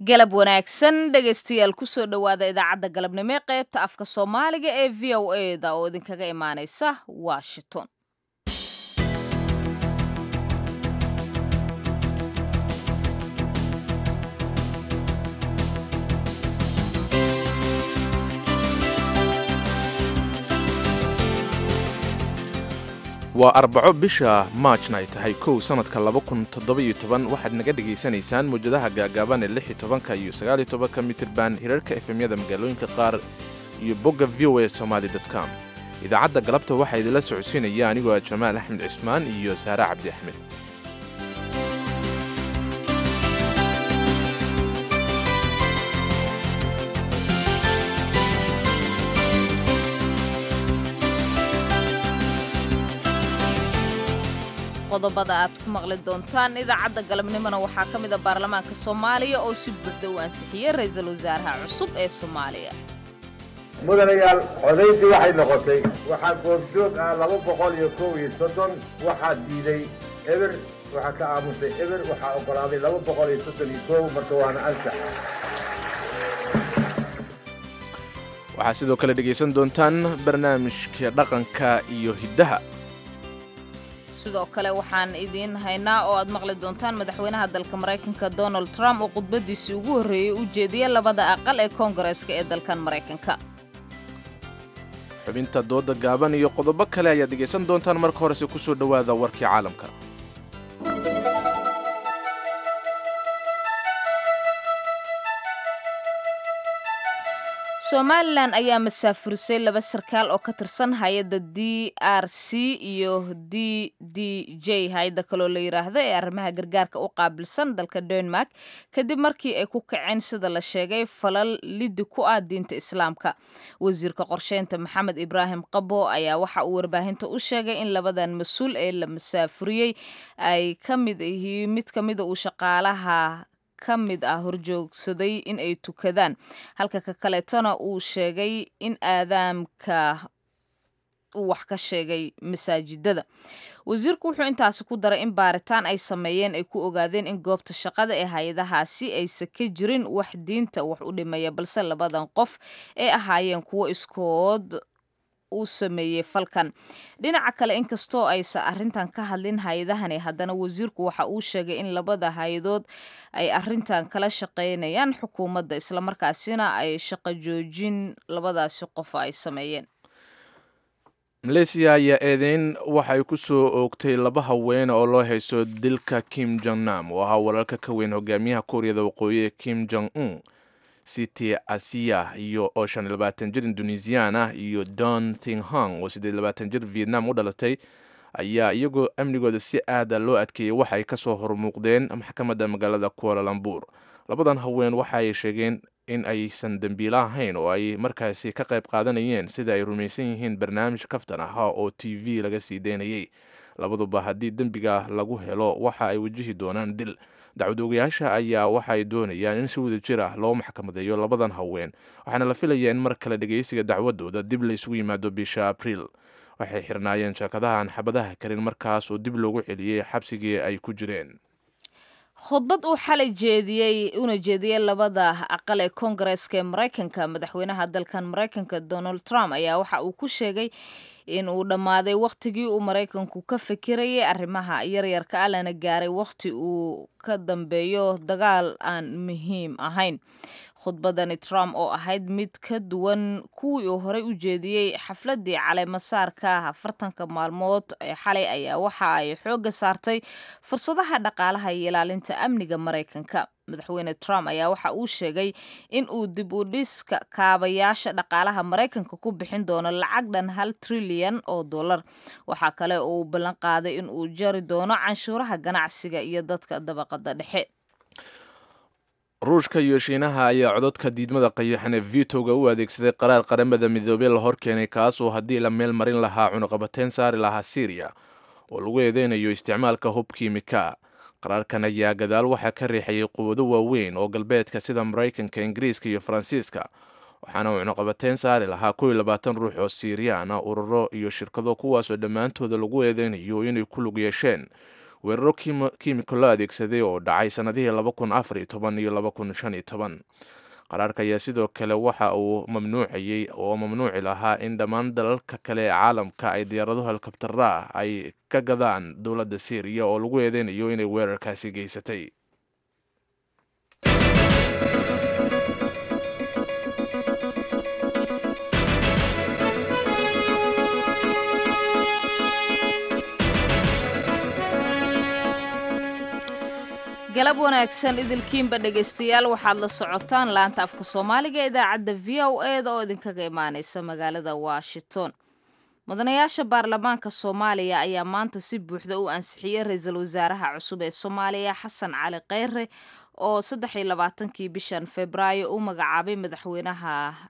galab wanaagsan dhegaystayaal kusoo dhowaada idaacadda galabnimo ee qaybta afka soomaaliga ee v o e da oo idinkaga imaanaysa washington waa arbaco bisha maajna ay tahay kow sannadka waxaad naga dhegaysanaysaan mawjadaha gaagaaban ee ka iyo ka mitirban hirarka efemyada magaalooyinka qaar iyo bogga v o a somaali com idaacadda galabta waxaa idinla socodsiinaya anigoo ah jamaal axmed cismaan iyo saare cabdi axmed qodobada aad ku maqli doontaan idaacadda galabnimona waxaa ka mida baarlamaanka soomaaliya oo si buuxda u ansixiyey ra-iisul wasaaraha cusub ee soomaaliya mudanayaal codaydii waxay noqotay waxaa goobjoog ah laba boqol iyo kow iyo soddon waxaa diiday eber waxaa ka aamusay eber waxaa oggolaaday laba boqol iyo soddon iyo kow marka waana ansax waxaa sidoo kale dhegaysan doontaan barnaamijka dhaqanka iyo hiddaha sidoo kale waxaan idiin haynaa oo aad maqli doontaan madaxweynaha dalka maraykanka donald trump oo khudbadiisii ugu horreeyey u jeediyey labada aqal ee koongareeska ee dalkan maraykanka xubinta dooda gaaban iyo qodobo kale ayaad dhegaysan doontaan marka horese ku soo dhowaada warkii caalamka somalilan ayaa masaafurisay laba sarkaal oo ka tirsan hay-adda d r c iyo d d j hay-adda kaloo la yidhaahdo ee arrimaha gargaarka u qaabilsan dalka denmark kadib markii ay ku kaceen sida la sheegay falal liddi ku ah diinta islaamka wasiirka qorsheynta maxamed ibraahim qabo ayaa waxa uu warbaahinta u sheegay in labadan mas-uul ee la masaafuriyey ay ka mid yihiin mid ka mida uu shaqaalaha ka mid ah horjoogsaday in ay tukadaan halka ka kaleetona uu sheegay in aadaamka uu wax ka sheegay masaajidada wasiirku wuxuu intaasi ku daray in baaritaan ay sameeyeen ay ku ogaadeen in goobta shaqada ee hay-adahaasi aysan ka jirin wax diinta wax u dhimaya balse labadan qof ee ahaayeen kuwo iskood uu sameeyey falkan dhinaca kale inkastoo aysan arrintan ka hadlin hay-adahani haddana wasiirku waxa uu sheegay in labada hay-adood ay arrintan kala shaqaynayaan xukuumadda islamarkaasina ay shaqo joojin labadaasi qof ay sameeyeen maleysiya ayaa eedeyn waxay ku soo oogtay laba haween oo loo haysto dilka kim jong nam oo ahaa walaalka ka weyn hogaamiyaha kuuriyada waqooyi ee kim jong un city asiya iyo oo shan iyo labaatan jir indonesiyan ah iyo don thinghong oo siddeed labaatan jir vietnam u dhalatay ayaa iyagoo amnigooda si aada loo adkeeyey waxay ka soo hormuuqdeen maxkamadda magaalada kualalambur labadan haween waxaay sheegeen in aysan dembiilo ahayn oo ay markaasi ka qayb qaadanayeen sida ay rumaysan yihiin barnaamij kaftan ahaa oo t v laga sii daynayay labaduba haddii dembiga lagu helo waxa ay wajihi doonaan dil dacwad ogayaasha ayaa waxaay doonayaan in si wada jir ah loo maxkamadeeyo labadan haween waxaana la filayaa in mar kale dhegaysiga dacwadooda dib la isugu yimaado bisha abriil waxay xirnaayeen sheekadahan xabadaha karin markaas oo dib loogu celiyey xabsigii ay ku jireen khudbad uu xalay jeediyey una jeediyey labada aqal ee koongareeska ee maraykanka madaxweynaha dalkan maraykanka donald trump ayaa waxa uu ku sheegay in uu dhammaaday wakhtigii uu maraykanku ka fikirayay arrimaha yaryarka ah lana gaaray wakhti uu ka dambeeyo dagaal aan muhiim ahayn khudbadani trump oo ahayd mid ka duwan kuwii uu horey u jeediyey xafladii caleemasaarka afartanka maalmood ee xalay ayaa waxa ay xoogga saartay fursadaha dhaqaalaha iyo ilaalinta amniga maraykanka madaxweyne trump ayaa waxa uu sheegay in uu dib u dhiska kaabayaasha dhaqaalaha maraykanka ku bixin doono lacag dhan hal trilyan oo dollar waxaa kale oo uu ballan qaaday in uu jari doono canshuuraha ganacsiga iyo dadka dabaqada dhexe ruushka iyo shiinaha ayaa cododka diidmada qayaxan ee vitoga u adeegsaday qaraar qaramada midoobey la horkeenay kaas oo haddii la meel marin lahaa cunuqabateyn saari lahaa syriya oo lagu eedeynayo isticmaalka hub kiimika qaraarkan ayaa gadaal waxaa ka riixayay quwado waaweyn oo galbeedka sida maraykanka ingiriiska iyo faransiiska waxaana uu cunuqabateyn saari lahaa kow iyo labaatan ruux oo siiriyaan ah ururo iyo shirkado kuwaasoo dhammaantooda lagu eedeynayo inay ku lug yeesheen weeraro kiimiko la adeegsaday oo dhacay sannadihii laba kun afar iyo toban iyo laba kun shan iyo toban qaraarka ayaa sidoo kale waxa uu mamnuucayey oo mamnuuci lahaa in dhammaan dalalka kale ee caalamka ay diyaarado helikabtara ah ay ka gadaan dowladda syriya oo lagu eedeynayo inay weerarkaasi geysatay galab wanaagsan idilkiinba dhegaystayaal waxaad la socotaan laanta afka soomaaliga ee idaacadda v o eda oo idinkaga imaaneysa magaalada washington mudanayaasha baarlamaanka soomaaliya ayaa maanta si buuxda u ansixiyey ra-iisul wasaaraha cusub ee soomaaliya xasan cali kheyre oo saddex iyo labaatankii bishan februaayo u magacaabay madaxweynaha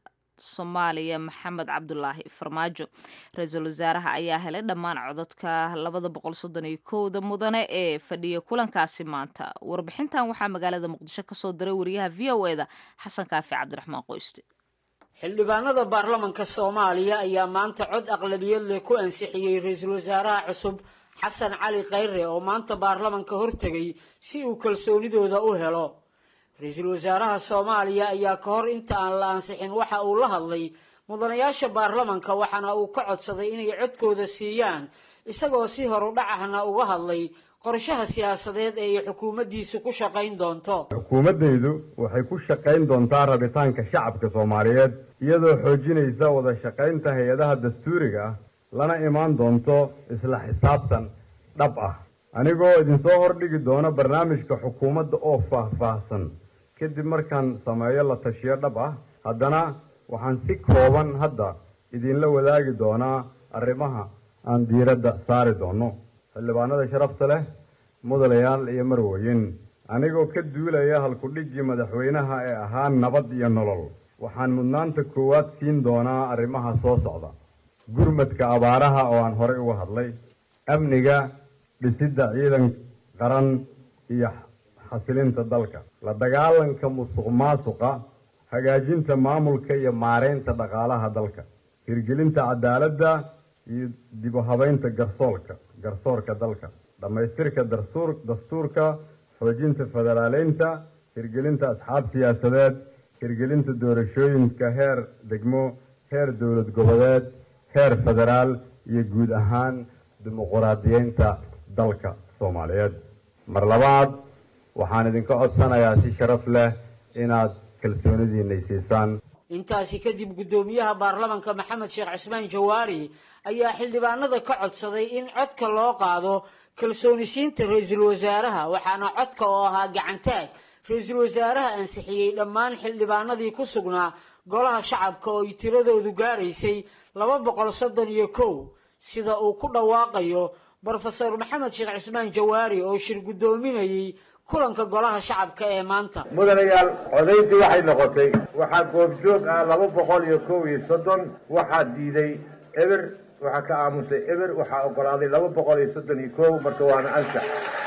soomaaliya maxamed cabdulaahi farmaajo ra-iisul wasaaraha ayaa helay dhammaan cododka labada boqol soddon iyo kowda mudane ee fadhiya kulankaasi maanta warbixintan waxaa magaalada muqdisho kasoo diray wariyaha v o eda xasan kaafi cabdiraxmaan qoyste xildhibaanada baarlamanka soomaaliya ayaa maanta cod aqlabiyad leh ku ansixiyey ra-iisul wasaaraha cusub xasan cali kheyre oo maanta baarlamanka hortegay si uu kalsoonidooda u helo ra-iisul wasaaraha soomaaliya ayaa ka hor inta aan la ansixin waxa uu la hadlay mudanayaasha baarlamanka waxaana uu ka codsaday inay codkooda siiyaan isagoo si horudhac ahna uga hadlay qorshaha siyaasadeed ee ay xukuumaddiisu ku shaqayn doonto xukuumaddaydu waxay ku shaqayn doontaa rabitaanka shacabka soomaaliyeed iyadoo xoojinaysa wada shaqaynta hay-adaha dastuuriga ah lana imaan doonto isla xisaabtan dhab ah anigoo idinsoo hordhigi doona barnaamijka xukuumadda oo faah-faahsan kadib markaan sameeyo la tashiyo dhab ah haddana waxaan si kooban hadda idinla wadaagi doonaa arrimaha aan diiradda saari doono xildhibaanada sharafta leh mudanayaal iyo marweyn anigoo ka duulaya halkudhigii madaxweynaha ee ahaa nabad iyo nolol waxaan mudnaanta koowaad siin doonaa arrimaha soo socda gurmadka abaaraha oo aan horey uga hadlay amniga dhisidda ciidan qaran iyo xasilinta dalka la dagaalanka musuq maasuqa hagaajinta maamulka iyo maareynta dhaqaalaha dalka hirgelinta cadaaladda iyo dib u habeynta garsoolka garsoorka dalka dhammaystirka dastuur dastuurka xoojinta federaaleynta hirgelinta asxaab siyaasadeed hirgelinta doorashooyinka heer degmo heer dowlad goboleed heer federaal iyo guud ahaan dimuquraadiyeynta dalka soomaaliyeed mar labaad waxaan idinka codsanayaa si sharaf leh inaad kalsoonidiinay siisaan intaasi kadib guddoomiyaha baarlamanka maxamed sheekh cismaan jawaari ayaa xildhibaanada ka codsaday in codka loo qaado kalsoonisiinta ra-iisul wasaaraha waxaana codka oo ahaa gacantaag ra-iisul wasaaraha ansixiyey dhammaan xildhibaanadii ku sugnaa golaha shacabka oo ay tiradoodu gaaraysay laba boqol soddon iyo kow sida uu ku dhawaaqayo brofesor maxamed sheekh cismaan jawaari oo shir guddoominayey kulanka golaha shacabka ee maanta mudanayaal codayntii waxay noqotay waxaa goobjoog ah laba boqol iyo kow iyo soddon waxaa diiday eber waxaa ka aamusay eber waxaa ogolaaday laba boqol iyo soddon iyo kow marka waana ansax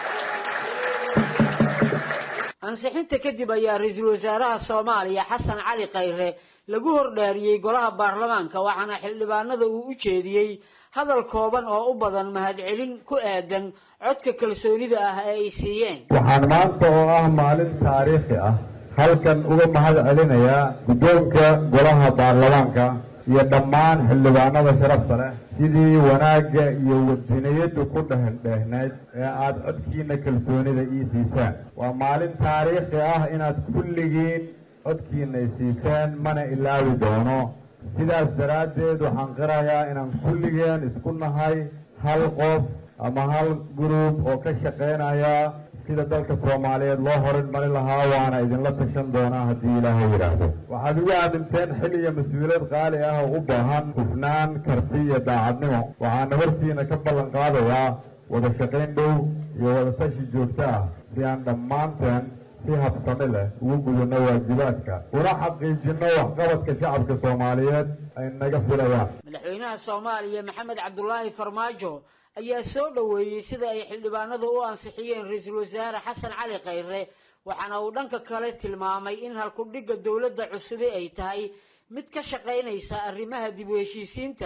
ansixinta kadib ayaa ra-iisul wasaaraha soomaaliya xasan cali khayre lagu hordhaariyey golaha baarlamaanka waxaana xildhibaanada uu u jeediyey hadal kooban oo u badan mahadcelin ku aadan codka kalsoonida ah ee ay siiyeen waxaan maanta oo ah maalin taariikhi ah halkan uga mahad celinayaa guddoonka golaha baarlamaanka iyo dhammaan xildhibaanada sharafta leh sidii wanaagga iyo wadiniyaddu ku dhehndheehnayd ee aada codkiina kalsoonida ii siisaan waa maalin taariikhi ah inaad kulligiin codkiinay siiseen mana ilaawi doono sidaas daraaddeed waxaan qirayaa inaan kulligeen isku nahay hal qof ama hal gruub oo ka shaqaynaya sida dalka soomaaliyeed loo horinmari lahaa waana idinla tashan doonaa haddii ilaahay yidhaahdo waxaad ugu aaminteen xil iyo mas-uuliyad qaali ah oo u baahan hufnaan karti iyo daacadnimo waxaana hortiina ka ballan qaadayaa wada shaqayn dhow iyo wada tashi joogto ah si aan dhammaanteen si habsami leh ugu gudano waajibaadka una xaqiijino waxqabadka shacabka soomaaliyeed ay naga filayaan madaxweynaha soomaaliya maxamed cabdulaahi farmaajo ayaa soo dhoweeyey sida ay xildhibaanadu u ansixiyeen ra-iisul wasaare xasan cali khayre waxaana uu dhanka kale tilmaamay in halkudhigga dowladda cusubi ay tahay mid ka shaqaynaysa arrimaha dib u heshiisiinta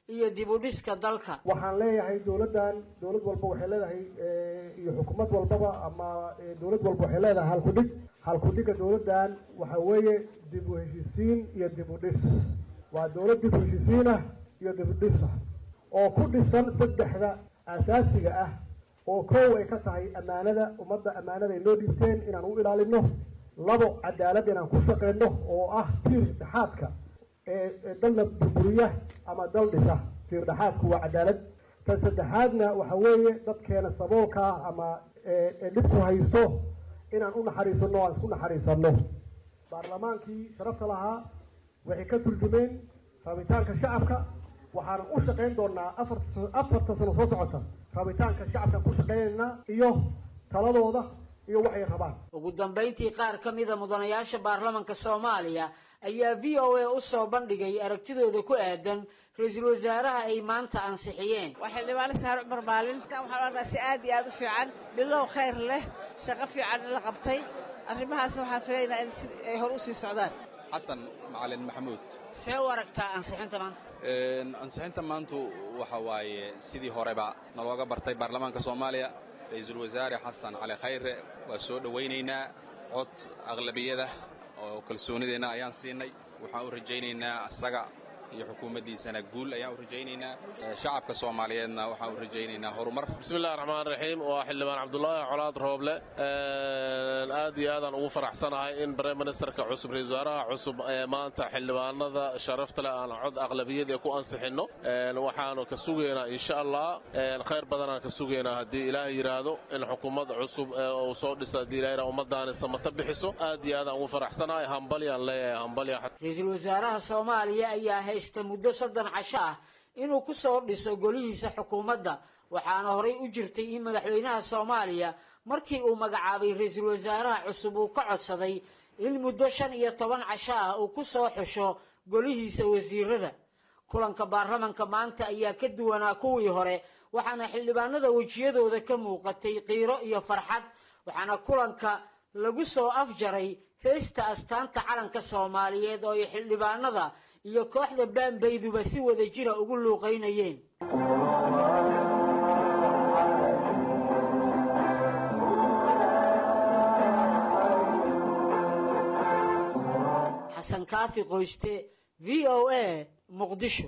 iyo dib u dhiska dalka waxaan leeyahay dowladdan dowlad walba waxay leedahay iyo xukuumad walbaba ama dowlad walba waxay leedahay halkudhig halkudhiga dowladdan waxa weeye dib u heshiisiin iyo dib u dhis waa dowlad dib u heshiisiin ah iyo dib u dhis ah oo ku dhisan saddexda asaasiga ah oo kow ay ka tahay ammaanada ummadda ammaanada ay noo dhiibteen inaan u ilaalino labo cadaalad inaan ku shaqeyno oo ah tiir dhexaadka ee dalna burburiya ama dal dhisa tiir dhexaadku waa cadaalad tan saddexaadna waxa weeye dadkeena saboolka ah ama ee dhibku haysto inaan u naxariisano aan isku naxariisano baarlamaankii sharafta lahaa waxay ka turjumeen rabitaanka shacabka waxaana u shaqayn doonaa afar afarta sano soo socota rabitaanka shacabka ku shaqeynaynaa iyo taladooda iyo waxay rabaan ugu dambayntii qaar ka mida mudanayaasha baarlamanka soomaaliya ayaa v o a u soo bandhigay aragtidooda ku aadan ra-iisul wasaaraha ay maanta ansixiyeen waa xildhibaane saare cumar maalin waxaan arkaa si aad iyo aad u fiican bilow khayr leh shaqo fiican in la qabtay arrimahaasna waxaan filaynaa in si ay hor u sii socdaan xasan macalin maxamuud see u aragtaa ansixinta maanta ansixinta maantu waxa waaye sidii horeba nalooga bartay baarlamaanka soomaaliya ra-iisul wasaare xasan cali khayre waa soo dhowaynaynaa cod aqlabiyada oo kalsoonideenna ayaan siinay waxaan u rajaynaynaa asaga iyo xukuumaddiisana guul ayaan u rajaynaynaa shacabka soomaaliyeedna waxaan u rajaynaynaa horumar bismillahi raxmaan raxiim waa xildhibaan cabdulaahi colaad rooble aad iyo aadaan ugu faraxsanahay in brime ministerka cusub ra-isul wasaaraha cusub ee maanta xildhibaanada sharafta leh aan cod aqlabiyad ee ku ansixinno waxaanu ka sugaynaa insha allah khayr badanaan ka sugaynaa haddii ilaah yidhaahdo in xukuumad cusub uu soo dhisa haddii ilah yidhahdo ummadaani samata bixiso aad iyo aadaan ugu faraxsanahay hambalyaan leeyahay hambalya ra-iisul wasaaraha soomaaliya ayaa haysta muddo soddon casho ah inuu ku soo dhiso golihiisa xukuumadda waxaana horay u jirtay in madaxweynaha soomaaliya markii uu magacaabay ra-iisul wasaaraha cusub uu ka codsaday in muddo shan iyo toban casho ah uu ku soo xusho golihiisa wasiirada kulanka baarlamanka maanta ayaa ka duwanaa kuwii hore waxaana xildhibaanada wejiyadooda ka muuqatay qiiro iyo farxad waxaana kulanka lagu soo afjaray heesta astaanta calanka soomaaliyeed oo ay xildhibaanada iyo kooxda baanbayduba si wada jira ugu luuqaynayeen xasan kaafi qoyste v o a muqdisho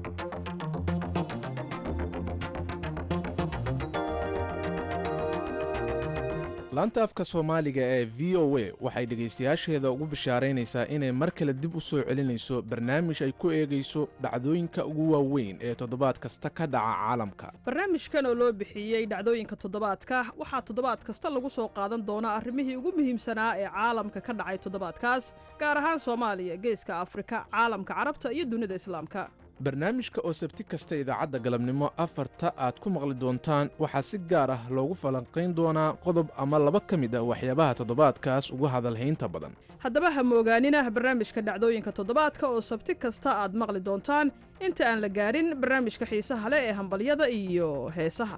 laanta afka soomaaliga ee v o a waxay dhegaystayaasheeda ugu bishaaraynaysaa inay mar kale dib u soo celinayso barnaamij ay ku eegayso dhacdooyinka ugu waaweyn ee toddobaad kasta ka dhaca caalamka barnaamijkan oo loo bixiyey dhacdooyinka toddobaadka waxaa toddobaad kasta lagu soo qaadan doonaa arrimihii ugu muhiimsanaa ee caalamka ka dhacay toddobaadkaas gaar ahaan soomaaliya geeska afrika caalamka carabta iyo dunida islaamka barnaamijka oo sabti kasta idaacadda galabnimo afarta aad ku maqli doontaan waxaa si gaar ah loogu falanqayn doonaa qodob ama laba ka mid ah waxyaabaha toddobaadkaas ugu hadalhaynta badan haddaba ha moogaanina barnaamijka dhacdooyinka toddobaadka oo sabti kasta aad maqli doontaan inta aan la gaarin barnaamijka xiisaha leh ee hambalyada iyo heesaha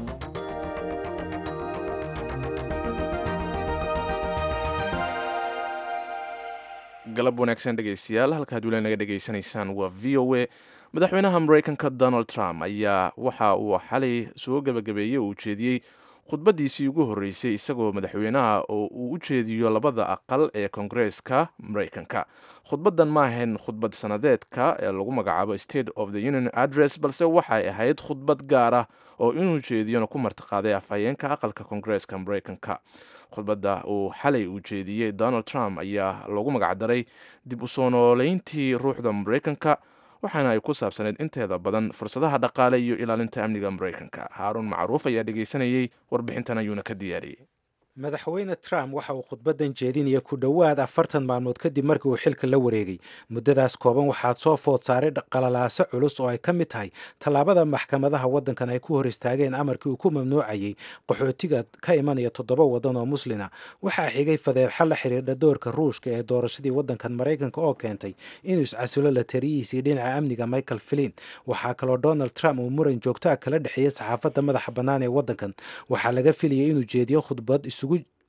galab wanaagsan dhegaystayaal halkaad weli naga dhegaysanaysaan waa v o a madaxweynaha maraykanka donald trump ayaa waxa uu xalay soo gebagabeeyey oo ujeediyey khudbaddiisii ugu horreysay isagoo madaxweynaha oo uu u jeediyo labada aqal ee koongareeska maraykanka khudbaddan ma ahayn khudbad sanadeedka ee lagu magacaabo state of the union address balse waxay ahayd khudbad gaar ah oo inuu jeediyona ku martiqaaday afhayeenka aqalka koongareeska maraykanka khudbadda uu xalay uu jeediyey donald trump ayaa loogu magacdaray dib u soo nooleyntii ruuxda maraykanka waxaana ay ku saabsaneyd inteeda badan fursadaha dhaqaale iyo ilaalinta amniga maraykanka haaruun macruuf ayaa dhegaysanayey warbixintan ayuuna ka diyaariyey madaxweyne trump waxa uu khudbaddan jeedinaya ku dhowaad afartan maalmood kadib markii uu xilka la wareegay muddadaas kooban waxaad soo food saaray qalalaaso culus oo ay ka mid tahay tallaabada maxkamadaha waddankan ay ku hor istaageen amarkii uu ku mamnuucayay qaxootiga ka imanaya toddoba waddan oo muslina waxaa xigay fadeexo la xidhiidha doorka ruushka ee doorashadii waddankan maraykanka oo keentay inuu iscasulo la tariyihiisii dhinaca amniga michael flin waxaa kaloo donald trump uu muran joogtaa kala dhexeeyey saxaafadda madaxa bannaan ee waddankan waxaa laga filayay inuu jeediyo khudbad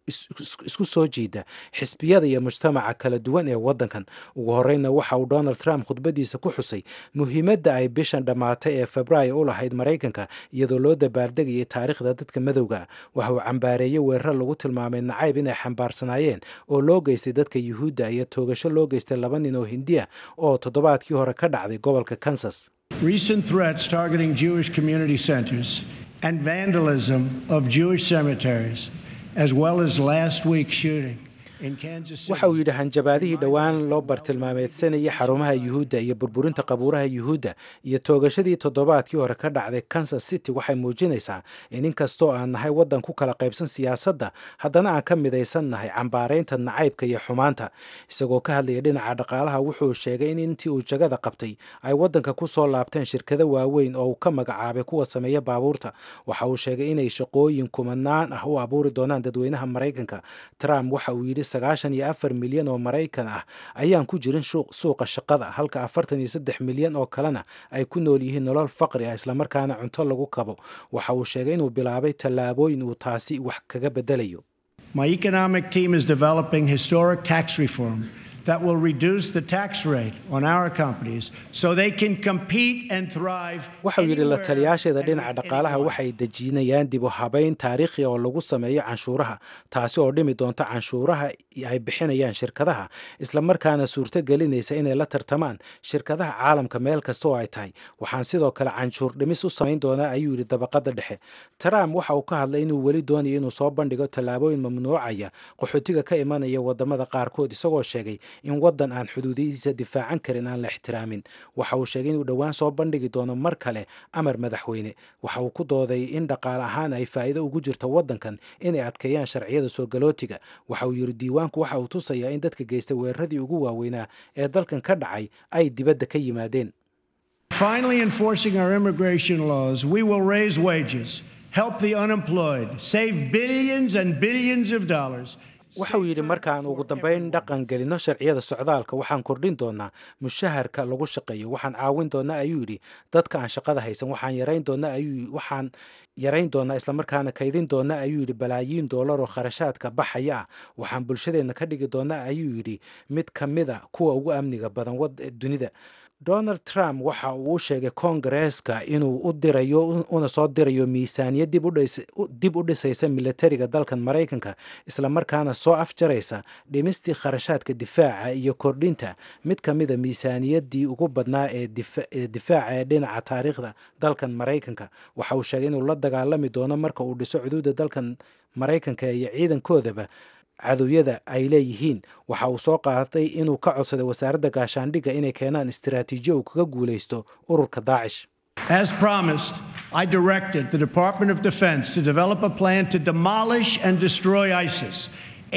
isku soo jiida xisbiyada iyo mujtamaca kala duwan ee waddankan ugu horeyna waxa uu donald trump khudbadiisa ku xusay muhiimadda ay bishan dhammaatay ee febraayo u lahayd maraykanka iyadoo loo dabaaldegayay taariikhda dadka madowga waxa uu cambaareeyey weerar lagu tilmaamay nacayb inay xambaarsanaayeen oo loo geystay dadka yuhuudda iyo toogasho loo geystay laba nin oo hindiya oo toddobaadkii hore ka dhacday gobolka kansas Recent threats targeting Jewish community centers and vandalism of Jewish cemeteries, as well as last week's shooting in Kansas City. waxa uu yidhi hanjabaadihii dhowaan loo bartilmaameedsanayay xarumaha yuhuudda iyo burburinta qabuuraha yuhuudda iyo toogashadii toddobaadkii hore ka dhacday kansas city waxay muujinaysaa in inkastoo aan nahay waddan ku kala qaybsan siyaasadda haddana aan ka midaysan nahay cambaaraynta nacaybka iyo xumaanta isagoo ka hadlaya dhinaca dhaqaalaha wuxuu sheegay in intii uu jagada qabtay ay waddanka ku soo laabteen shirkado waaweyn oo uu ka magacaabay kuwa sameeya baabuurta waxa uu sheegay inay shaqooyin kumanaan ah u abuuri doonaan dadweynaha maraykanka trump waxa uu yidhi sagaashan iyo afar milyan oo maraykan ah ayaan ku jirin suuqa shaqada halka afartan iyo saddex milyan oo kalena ay ku nool yihiin nolol faqri ah islamarkaana cunto lagu kabo waxa uu sheegay inuu bilaabay tallaabooyin uu taasi wax kaga bedelayo My economic team is developing historic tax reform that will reduce the tax rate on our companies so they can compete and thrive. waxa uu yidhi la taliyaasheeda dhinaca dhaqaalaha waxay dejinayaan dib u habayn taariikhi oo lagu sameeyo canshuuraha taasi oo dhimi doonta canshuuraha ay bixinayaan shirkadaha islamarkaana suurto gelinaysa inay la tartamaan shirkadaha caalamka meel kasta oo ay tahay waxaan sidoo kale canshuur dhimis u samayn doonaa ayuu yidhi dabaqada dhexe trump waxa uu ka hadlay inuu weli doonayo inuu soo bandhigo tallaabooyin mamnuucaya qaxootiga ka imanaya wadamada qaarkood isagoo sheegay in waddan aan xuduudihiisa difaacan karin aan la ixtiraamin waxa uu sheegay inuu dhowaan soo bandhigi doono mar kale amar madaxweyne waxa uu ku dooday in dhaqaale ahaan ay faa'iido ugu jirto waddankan inay adkeeyaan sharciyada soo galootiga waxa uu yidhi diiwaanku waxa uu tusayaa in dadka geystay weeraradii ugu waaweynaa ee dalkan ka dhacay ay dibadda ka yimaadeen Finally, enforcing our immigration laws, we will raise wages, help the unemployed, save billions and billions of dollars. waxa uu yidhi markaan ugu dambayn dhaqan gelino sharciyada socdaalka waxaan kordhin doonaa mushaharka lagu shaqeeyo waxaan caawin doonaa ayuu yidhi dadka aan shaqada haysan waxaan yarayn doonaa ayuu waxaan yarayn doonaa islamarkaana kaydin doonaa ayuu yidhi balaayiin doolar oo kharashaadka baxaya ah waxaan bulshadeenna ka dhigi doonaa ayuu yidhi mid ka mid a kuwa ugu amniga badan dunida donald trump waxa uu u sheegay kongareeska inuu u dirayo una soo dirayo miisaaniyad dib u dhisaysa militariga dalkan maraykanka islamarkaana soo afjaraysa dhimistii kharashaadka difaaca iyo kordhinta mid ka mida miisaaniyaddii ugu badnaa ee difaaca ee dhinaca taariikhda dalkan maraykanka waxa uu sheegay inuu la dagaalami doono marka uu dhiso xuduudda dalkan maraykanka iyo ciidankoodaba cadowyada ay leeyihiin waxa uu soo qaatay inuu ka codsaday wasaaradda gaashaandhigga inay keenaan istiraatiijiyo uu kaga guulaysto ururka daacish As promised, I directed the Department of Defense to develop a plan to demolish and destroy ISIS.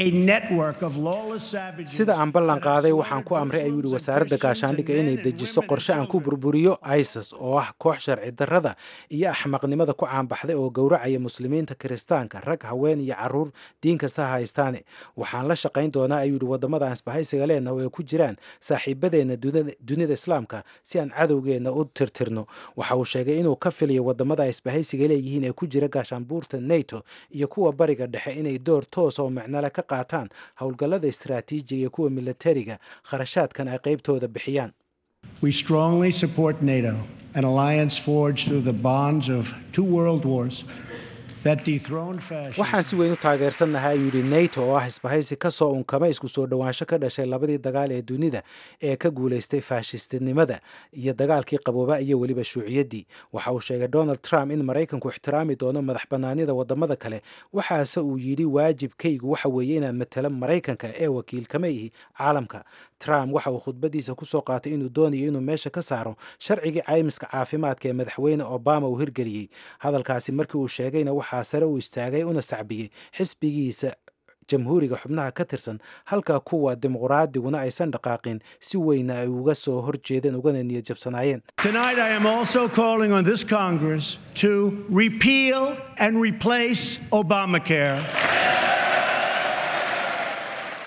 sida aan ballan qaaday waxaan ku amray ayuu yidhi wasaaradda gaashaandhigga inay dejiso qorshe aan ku burburiyo isis oo ah koox sharci darrada iyo axmaqnimada ku caanbaxday oo gowracaya muslimiinta kiristaanka rag haween iyo caruur diin kasta ha haystaane waxaan la shaqayn doonaa ayuu yidhi waddamada aan isbahaysiga leenah oo ay ku jiraan saaxiibadeenna dunida islaamka si aan cadowgeenna u tirtirno waxa uu sheegay inuu ka filayo waddamada ay isbahaysiga leeyihiin ee ku jira gaashaanbuurta nato iyo kuwa bariga dhexe inay door toos oo micnole ka qaataan howlgallada istaraatiijiga iyo kuwa militariga kharashaadkan ay qaybtooda bixiyaan We strongly support NATO, an alliance forged through the bonds of two world wars that dethroned fascism. waxaan si weyn u taageersannahay ayuu yidhi nato oo ah isbahaysi ka soo unkama isku soo dhowaansho ka dhashay labadii dagaal ee dunida ee ka guulaystay faashistinimada iyo dagaalkii qabooba iyo weliba shuuciyaddii waxa uu sheegay donald trump in maraykanku ixtiraami doono madax bannaanida waddamada kale waxaase uu yidhi waajibkaygu waxa weeye inaan matalo maraykanka ee wakiil kama ihi caalamka trump waxa uu khudbadiisa ku soo qaatay inuu doonayo inuu meesha ka saaro sharcigii caymiska caafimaadka ee madaxweyne obama uu hirgeliyey hadalkaasi markii uu sheegayna waxaa sare uu istaagay una sacbiyey xisbigiisa jamhuuriga xubnaha ka tirsan halka kuwa dimuqraadiguna aysan dhaqaaqin si weyna ay uga soo horjeedeen ugana niyad jabsanaayeen Tonight, I am also calling on this Congress to repeal and replace Obamacare.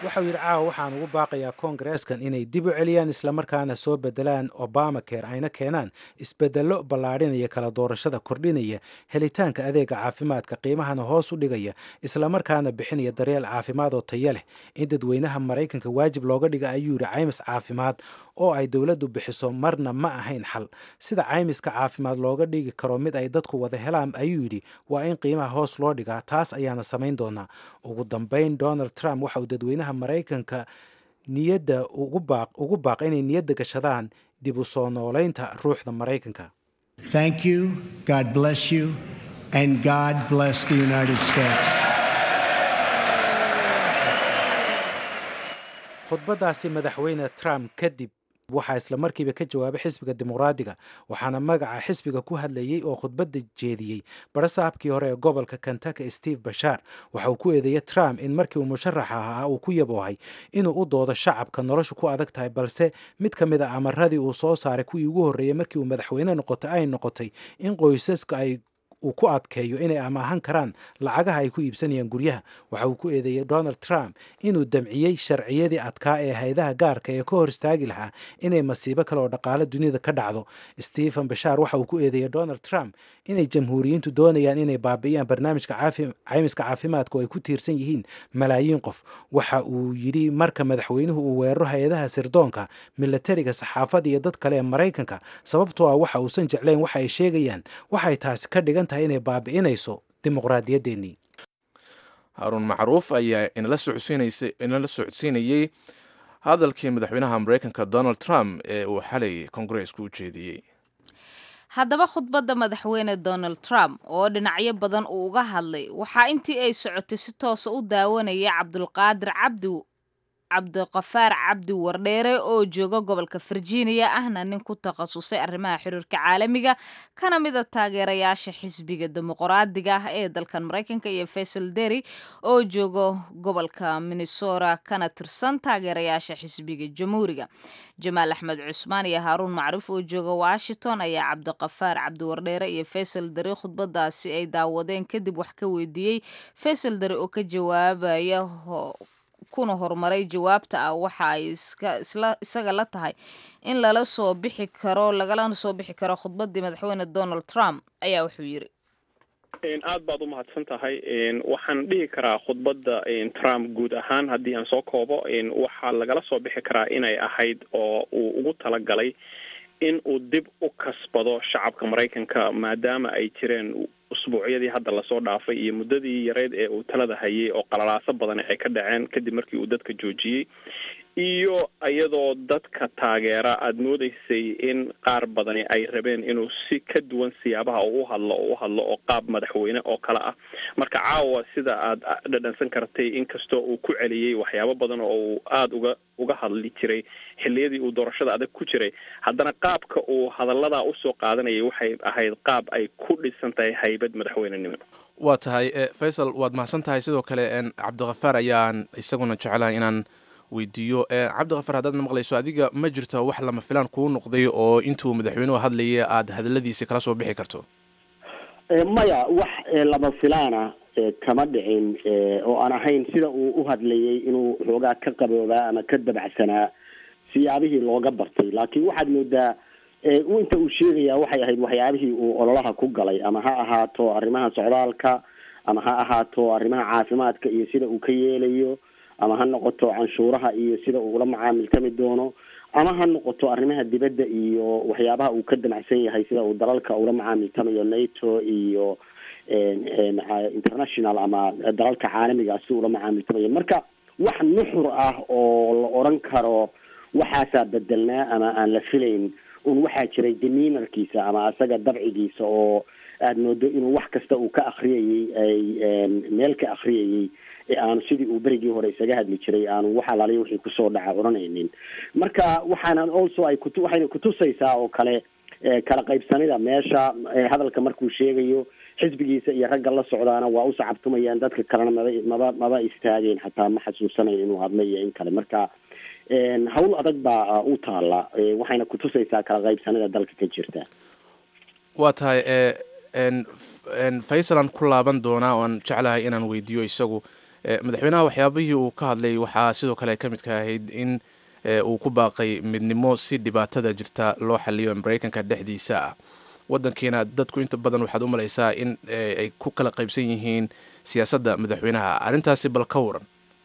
waxau yidhi caawa waxaan ugu baaqayaa koongareeskan inay dib u celiyaan islamarkaana soo bedelaan obama care ayna keenaan isbedello ballaadhinaya kala doorashada kordhinaya helitaanka adeega caafimaadka qiimahana hoos u dhigaya islamarkaana bixinaya daryeel caafimaad oo taya leh in dadweynaha maraykanka waajib looga dhiga ayuu yidhi caymis caafimaad oo ay dowladdu bixiso marna ma ahayn xal sida caymiska caafimaad looga dhigi karo mid ay dadku wada helaan ayuu yidhi waa in qiimaha hoos loo dhigaa taas ayaana samayn doonaa ugu dambayn donald trump waxa uu dadweynaha maraykanka niyadda ugu baaq inay niyadda gashadaan dib u soo noolaynta ruuxda maraykanka Thank you, God bless you, and God bless the United States. khudbadaasi madaxweyne trump kadib waxaa isla markiiba ka jawaabay xisbiga dimuqraadiga waxaana magaca xisbiga ku hadlayey oo khudbadda jeediyey barasaabkii hore ee gobolka kentucky steve bashaar waxa uu ku eedeeyey trump in markii uu musharaxa ahaa uu ku yaboohay inuu u doodo shacabka noloshu ku adag tahay balse mid ka mid a amaradii uu soo saaray kuwii ugu horreeyey markii uu madaxweyne noqotay ay noqotay in qoysaska ay uu ku adkeeyo inay amaahan karaan lacagaha ay ku iibsanayaan guryaha waxa uu ku eedeeyey donald trump inuu damciyey sharciyadii adkaa ee haydaha gaarka ee ka hor istaagi lahaa inay masiibo kale oo dhaqaale dunida ka dhacdo stephen bashaar waxa uu ku eedeeyey donald trump inay jamhuuriyiintu doonayaan inay baabi'iyaan barnaamijka caymiska caafimaadka oo ay ku tiirsan yihiin malaayiin qof waxa uu yidhi marka madaxweynuhu uu weeraro hay-adaha sirdoonka milatariga saxaafadda iyo dad kale ee maraykanka sababtoo ah waxa uusan jeclayn waxa ay sheegayaan waxay taasi ka dhigan tahay inay baabi'inayso dimuqraadiyaddeenii haaruun macruuf ayaa inala socodsiinayey hadalkii madaxweynaha maraykanka donald trump ee uu xalay kongareesku u jeediyey haddaba khudbadda madaxweyne donald trump oo dhinacyo badan uu uga hadlay waxaa intii ay socotay si toosa u daawanaya cabdulqaadir cabdi cabdiqafaar cabdi wardheere oo jooga gobolka virginia ahna nin ku takhasusay arrimaha xiriirka caalamiga kana mida taageerayaasha xisbiga dimuqraadiga ah ee dalkan maraykanka iyo faysal deri oo jooga gobolka minnesota kana tirsan taageerayaasha xisbiga jamhuuriga jamaal axmed cusmaan iyo haaruun macruuf oo jooga washington ayaa cabdiqafaar cabdi wardheere iyo faysal deri khudbadaasi ay daawadeen kadib wax ka weydiiyey faysal deri oo ka jawaabaya kuna horumaray jawaabta ah waxa ay isaga la tahay in lala soo bixi karo lagalana soo bixi karo khudbadii madaxweyne donald trump ayaa wuxuu yidhi aad baad u mahadsan tahay waxaan dhihi karaa khudbadda trump guud ahaan haddii aan soo koobo waxaa lagala soo bixi karaa inay ahayd oo uu ugu talagalay in uu dib u kasbado shacabka maraykanka maadaama ay jireen usbuucyadii hadda lasoo dhaafay iyo muddadii yareyd ee uu talada hayay oo qalalaaso badan ay ka dhaceen kadib markii uu dadka joojiyey iyo iyadoo dadka taageera aada moodeysay in qaar badani ay rabeen inuu si ka duwan siyaabaha uu uhadlo oo u hadlo oo qaab madaxweyne oo kale ah marka caawa sida aad dhadhansan kartay inkastoo uu ku celiyey waxyaabo badan oo uu aada uga uga hadli jiray xilliyadii uu doorashada adag ku jiray haddana qaabka uu hadalladaa usoo qaadanayay waxay ahayd qaab ay ku dhisan tahay haybad madaxweynenimo waa tahay faysal waad mahadsan tahay sidoo kale cabdikhafaar ayaan isaguna jecelahay inaan weydiiyo cabdikhafaar haddaad na maqlayso adiga ma jirto wax lama filaan kuu noqday oo intuu madaxweynuhu hadlaya aada hadaladiisi kala soo bixi karto maya wax lama filaana kama dhicin oo aan ahayn sida uu u hadlayay inuu xoogaa ka qaboobaa ama ka dabacsanaa siyaabihii looga bartay laakiin waxaad moodaa inta uu sheegayaa waxay ahayd waxyaabihii uu ololaha ku galay ama ha ahaato arrimaha socdaalka ama ha ahaato arrimaha caafimaadka iyo sida uu ka yeelayo ama ha noqoto canshuuraha iyo sida uu ula macaamiltami doono ama ha noqoto arrimaha dibadda iyo waxyaabaha uu ka damacsan yahay sida uu dalalka ula macaamiltamayo nato iyo international ama dalalka caalamiga si ula macaamiltamayo marka wax nuxur ah oo la oran karo waxaasaa bedelnaa ama aan la filayn un waxaa jiray deminarkiisa ama asaga dabcigiisa oo aada moodo inuu wax kasta uu ka akriyayey ay meel ka akriyayey ee aanu sidii uu berigii hore isaga hadli jiray aanu wax alaaliya wixii kusoo dhaca odhanaynin marka waxaana also ay kutu waxayna kutusaysaa oo kale kala qaybsanida meesha hadalka markuu sheegayo xisbigiisa iyo ragga la socdaana waa u sacabtumayaan dadka kalena maba maba maba istaageen xataa ma xasuusanayn inuu hadlo iyo in kale marka hawl adag baa u taala waxayna kutusaysaa kala qaybsanida dalka ka jirta waa tahay faysalan ku laaban doonaa oan jeclahay inaan weydiiyo isagu madaxweynaha waxyaabihii uu ka hadlay waxaa sidoo kale ka midka ahayd in uu ku baaqay midnimo si dhibaatada jirta loo xaliyo maraykanka dhexdiisa ah wadankiina dadku inta badan waxaad u malaysaa in ay ku kala qaybsan yihiin siyaasadda madaxweynaha arrintaasi bal ka waran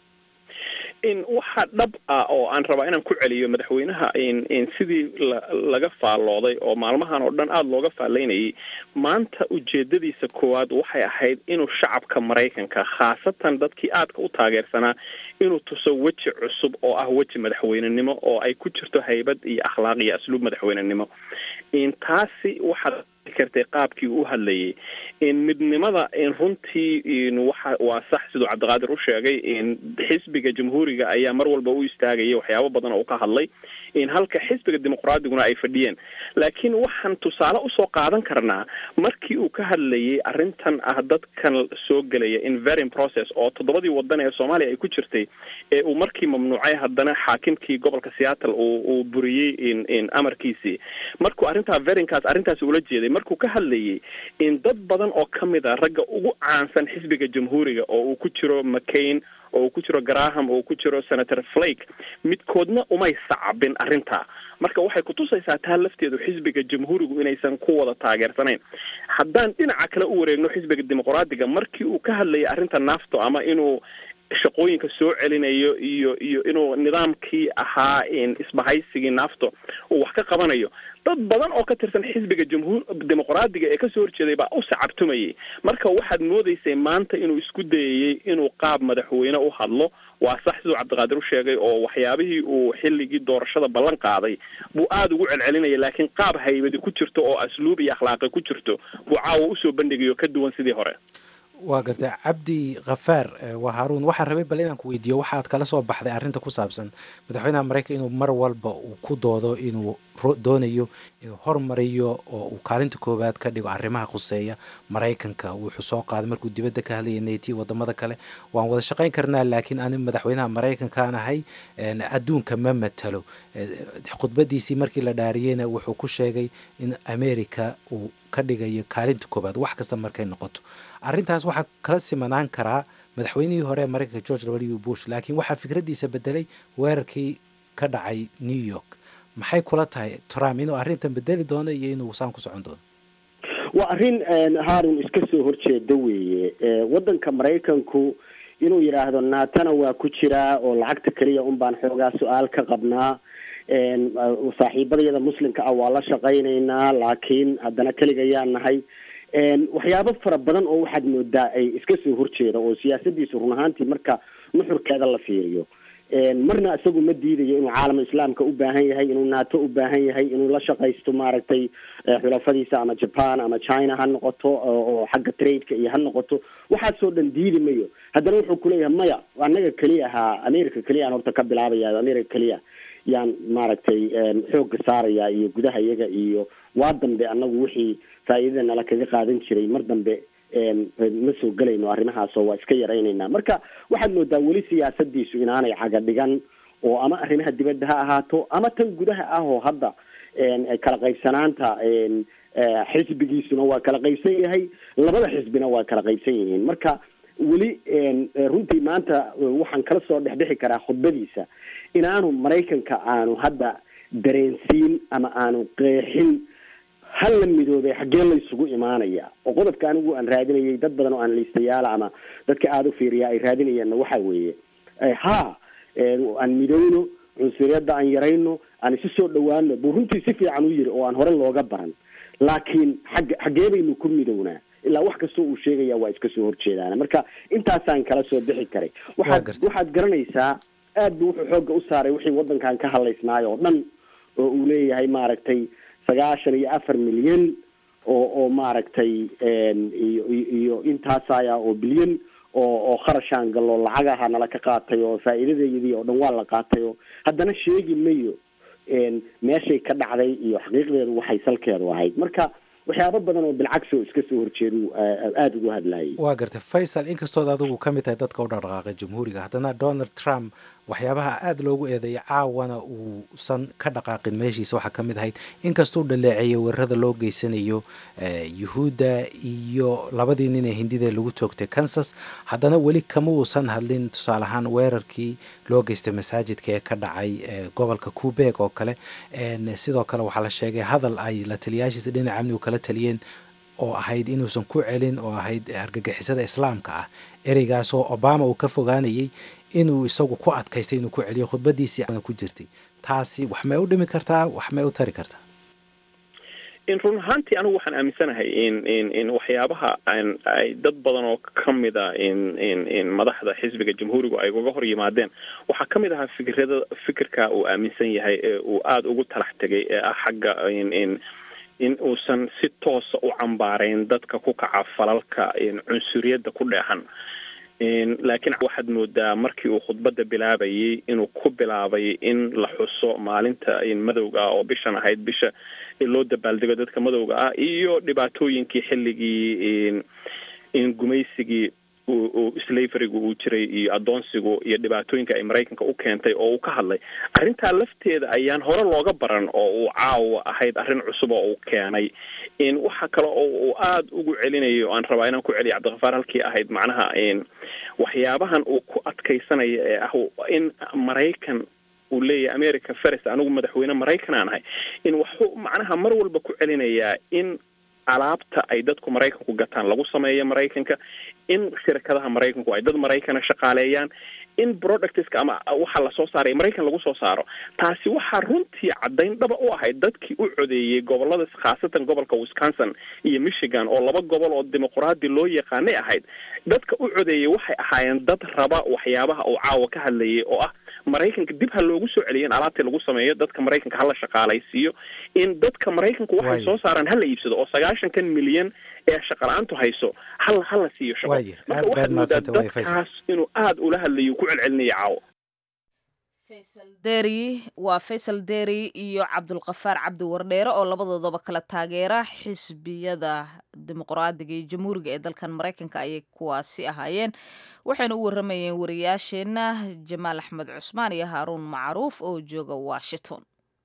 in waxa dhab ah oo aan rabaa inaan ku celiyo madaxweynaha in sidii laga faallooday oo maalmahan oo dhan aada looga faallaynayay maanta ujeedadiisa koowaad waxay ahayd inuu shacabka maraykanka khaasatan dadkii aadka u taageersanaa inuu tuso weji cusub oo ah weji madaxweynenimo oo ay ku jirto haybad iyo akhlaaq iyo asluub madaxweynenimo in taasi waxaad kartay qaabkii u hadlayay in midnimada in runtii in waxa waa sax siduu cabdiqaadir u sheegay in xisbiga jamhuuriga ayaa mar walba u istaagaya waxyaabo badan oo ka hadlay in halka xisbiga dimuqraadiguna ay fadhiyeen laakiin waxaan tusaale usoo qaadan karnaa markii uu ka hadlayay arrintan ah dadkan soo gelaya in verin process oo toddobadii wadan ee soomaaliya ay ku jirtay ee uu markii mamnuucay haddana xaakimkii gobolka seattle uu uu buriyey in in amarkiisii markuu arrintaa verinkaas arrintaasi ula jeeday markuu ka hadlayay in dad badan oo ka mid a ragga ugu caansan xisbiga jamhuuriga oo uu ku jiro mccain oo uu ku jiro graham oo uu ku jiro senator flake midkoodna umay sacabin arrintaa marka waxay kutusaysaa taa lafteedu xisbiga jamhuurigu inaysan ku wada taageersanayn haddaan dhinaca kale u wareegno xisbiga dimuqraadiga markii uu ka hadlayay arrinta nafto ama inuu shaqooyinka soo celinayo iyo iyo inuu nidaamkii ahaa isbahaysigii nafto uu wax ka qabanayo dad badan oo ka tirsan xisbiga jamhuur dimuqraadiga ee kasoo horjeeday baa u sacabtumayay marka waxaad moodeysay maanta inuu isku dayayey inuu qaab madaxweyne u hadlo waa sax siduu cabdiqaadir u sheegay oo waxyaabihii uu xilligii doorashada ballan qaaday buu aada ugu celcelinaya laakiin qaab haybadi ku jirto oo asluub iyo akhlaaqi ku jirto buu caawa usoo bandhigayo ka duwan sidii hore waa gartay cabdi khafaar waa haaruun waxaan rabay bal inaan ku weydiiyo waxaad kala soo baxday arrinta ku saabsan madaxweynaha maraykan inuu mar walba uu ku doodo inuu doonayo inuu hormariyo oo uu kaalinta koowaad ka dhigo arrimaha khuseeya maraykanka wuxuu soo qaaday markuu dibadda ka hadlaya nati wadamada kale waan wada shaqayn karnaa laakiin ani madaxweynaha maraykankaan ahay adduunka ma matalo khudbadiisii markii la dhaariyeyna wuxuu ku sheegay in america uu ka dhigayo kaalinta koowaad wax kasta markay noqoto arrintaas waxaa kala simanaan karaa madaxweynihii hore ee maraykanka george w bush laakiin waxaa fikraddiisa bedelay weerarkii ka dhacay new york maxay kula tahay trump inuu arrintan bedeli doono iyo inuu saan ku socon doono waa arrin haarun iska soo horjeeda weeye waddanka maraykanku inuu yidhaahdo naatana waa ku jiraa oo lacagta keliya un baan xoogaa su-aal ka qabnaa saaxiibadayada muslimka ah waa la shaqaynaynaa laakiin haddana keligayaan nahay waxyaabo fara badan oo waxaad moodaa ay iska soo horjeeda oo siyaasadiisu run ahaantii marka nuxurkeeda la fiiriyo marna isagu ma diidayo inuu caalam islaamka u baahan yahay inuu nato u baahan yahay inuu la shaqaysto maaragtay xulafadiisa ama japan ama china ha noqoto oo xagga tradeka iyo ha noqoto waxaasoo dhan diidi mayo haddana wuxuu kuleeyahay maya anaga keliya ahaa america keliya aan horta ka bilaabaya america keliya yaan maaragtay xoogga saaraya iyo gudaha iyaga iyo waa dambe anagu wixii faa'iidada nala kaga qaadan jiray mar dambe ma soo gelayno arrimahaasoo waa iska yaraynaynaa marka waxaad moodaa weli siyaasadiisu inaanay caga dhigan oo ama arrimaha dibadda ha ahaato ama tan gudaha ah oo hadda kala qaybsanaanta xisbigiisuna waa kala qaybsan yahay labada xisbina waa kala qaybsan yihiin marka weli runtii maanta waxaan kala soo dhexbixi karaa khudbadiisa inaanu maraykanka aanu hadda dareensiin ama aanu qeexin hal la midoobay xaggee la isugu imaanaya oo qodobka anigu aan raadinayay dad badan oo analiistayaala ama dadka aada u fiiriya ay raadinayeenna waxa weeye ha aan midowno cunsuriyadda aan yarayno aan isu soo dhawaano buu runtii si fiican u yiri oo aan hore looga baran laakiin xagg xaggee baynu ku midownaa ilaa wax kastoo uu sheegaya waa iska soo horjeedaan marka intaasaan kala soo bixi karay waxaad waxaad garanaysaa aad buu wuxuu xoogga u saaray wixii waddankan ka hadlaysnaayo oo dhan oo uu leeyahay maaragtay sagaashan iyo afar milyan oo oo maaragtay iyo iyo intaasaya oo bilyan oo oo kharashaan gallo lacagaha nala ka qaatay oo faa'iidadeydii oo dhan waa la qaatay oo haddana sheegi mayo meeshay ka dhacday iyo xaqiiqdeedu waxay salkeedu ahayd marka waxyaabo badan oo bilcagsi oo iska soo horjeedu aada ugu hadlayay waa gartay faysal inkastood adigu ka mid tahay dadka u dhaqdhaqaaqay jamhuuriga haddana donald trump waxyaabaha aada loogu eedeeyay caawana uusan ka dhaqaaqin meeshiisa waxaa ka mid ahayd inkastuu dhaleeceeyay weerarada loo geysanayo yuhuudda iyo labadii nin ee hindida lagu toogtay kansas haddana weli kama uusan hadlin tusaale ahaan weerarkii loo geystay masaajidka ee ka dhacay gobolka kubeeg oo kale sidoo kale waxaa la sheegay hadal ay la taliyaashiisa dhinaca amnigu kala taliyeen oo ahayd inuusan ku celin oo ahayd argagixisada islaamka ah ereygaasoo obama uu ka fogaanayay inuu isagu ku adkaystay inuu ku celiyo khudbadiisii ku jirtay taasi wax may u dhimi kartaa wax may u tari kartaa in run ahaantii anigu waxaan aaminsanahay in in in waxyaabaha ay dad badan oo kamid a in in in madaxda xisbiga jamhuurigu ay uga hor yimaadeen waxaa kamid ahaa fikirada fikirka uu aaminsan yahay ee uu aada ugu talax tegay ee ah xagga in in in uusan si toosa u cambaarayn dadka ku kaca falalka cunsuriyadda ku dheexan laakiin waxaad moodaa markii uu khudbadda bilaabayay inuu ku bilaabay in la xuso maalinta madowga ah oo bishan ahayd bisha loo dabaaldego dadka madowga ah iyo dhibaatooyinkii xilligii gumaysigii slaveriga uu jiray iyo adoonsigu iyo dhibaatooyinka ay maraykanka u keentay oo uu ka hadlay arrintaa lafteeda ayaan hore looga baran oo uu caawa ahayd arrin cusub oo uu keenay waxa kale oo uu aada ugu celinayo aan rabaa inaan ku celiyo cabdikafaar halkii ahayd macnaha waxyaabahan uu ku adkaysanaya ee ah in maraykan uu leeyahay america ferest anigu madaxweyne maraykan aan ahay in waxuu macnaha mar walba ku celinayaa in alaabta ay dadku maraykanku gataan lagu sameeyo maraykanka in shirkadaha maraykanku ay dad maraykana shaqaaleeyaan in productska ama waxa lasoo saaray maraykan lagu soo saaro taasi waxaa runtii caddayn dhaba u ahayd dadkii u codeeyey gobolada khaasatan gobolka wisconsin iyo michigan oo laba gobol oo dimuqraadi loo yaqaanay ahayd dadka u codeeyey waxay ahaayeen dad raba waxyaabaha uu caawa ka hadlayay oo ah maraykanka dib ha loogu soo celiyo in alaabtii lagu sameeyo dadka maraykanka hala shaqaalaysiiyo in dadka maraykanku waxay soo saaraan hala iibsado oo sagaashankan milyan ee shaqala-aantu hayso hal hala siiyo shaqo marka waxaad moodaa dadkaas inuu aada ula hadlayo ku celcelinaya caawo deri waa faysal deri iyo cabdulkafaar cabdi wardheere oo labadoodaba kala taageera xisbiyada dimuqraadiga iyo jamhuuriga ee dalkan maraykanka ayay kuwaasi ahaayeen waxayna u waramayeen wariyaasheenna jamaal axmed cusmaan iyo haaruun macruuf oo jooga washington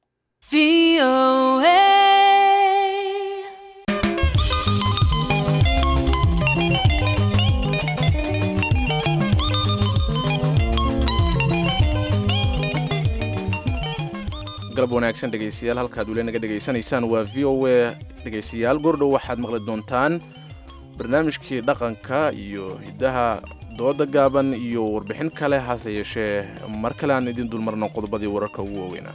galab wanaagsan dhegaystayaal halkaad weli naga dhegaysanaysaan waa v o a dhegaystayaal goordhow waxaad maqli doontaan barnaamijkii dhaqanka iyo hiddaha dooda gaaban iyo warbixin kale hase yeeshee mar kale aan idin dulmarno qodobadii wararka ugu waaweynaa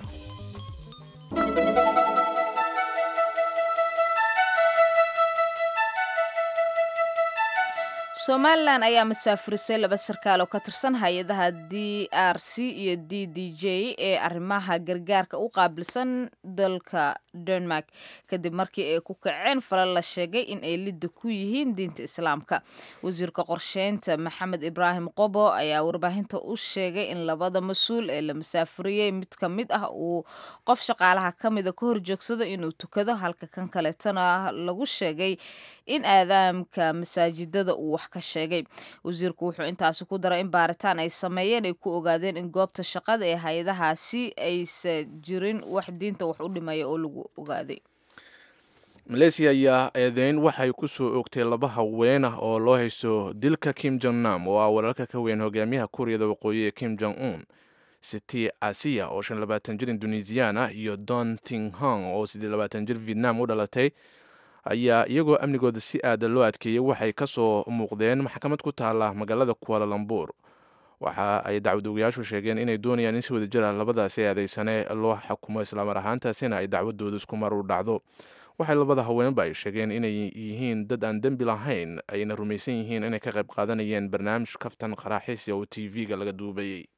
somalilan ayaa masaafurisay laba sarkaal oo ka tirsan hay-adaha d r c iyo d d j ee arrimaha gargaarka u qaabilsan dalka denmark kadib markii ay ku kaceen falal la sheegay in ay lidda ku yihiin diinta islaamka wasiirka qorsheynta maxamed ibraahim qobo ayaa warbaahinta u sheegay in labada mas-uul ee la masaafuriyey mid ka mid ah uu qof shaqaalaha ka mida ka horjoogsado inuu tukado halka kan kaleetana lagu sheegay in aadaamka masaajidada uu wax ka sheegay wasiirku wuxuu intaasi ku daray in baaritaan ay sameeyeen ay ku ogaadeen in goobta shaqada ee hay-adahaasi aysa jirin wax diinta wax u dhimaya oo lagu ogaaday maleysiya ayaa eedeyn waxay ku soo oogtay laba haween ah oo loo haysto dilka kim jong nam oo ah walaalka ka weyn hogaamiyaha kuuriyada waqooyi ee kim jong un siti asiya oo shan labaatan jir indonesiyan ah iyo don ting hong oo siddeed labaatan jir vietnam u dhalatay ayaa iyagoo amnigooda si aada loo adkeeyey waxay ka soo muuqdeen maxkamad ku taala magaalada kualalambur waxa ay dacwad-ogayaashu sheegeen inay doonayaan in si wada jira labadaasi eedeysane loo xukumo islaamar ahaantaasina ay dacwadooda isku mar u dhacdo waxay labada haweenba ay sheegeen inay yihiin dad aan dembi lahayn ayna rumaysan yihiin inay ka qayb qaadanayeen barnaamij kaftan qaraaxiisya oo t v-ga laga duubayay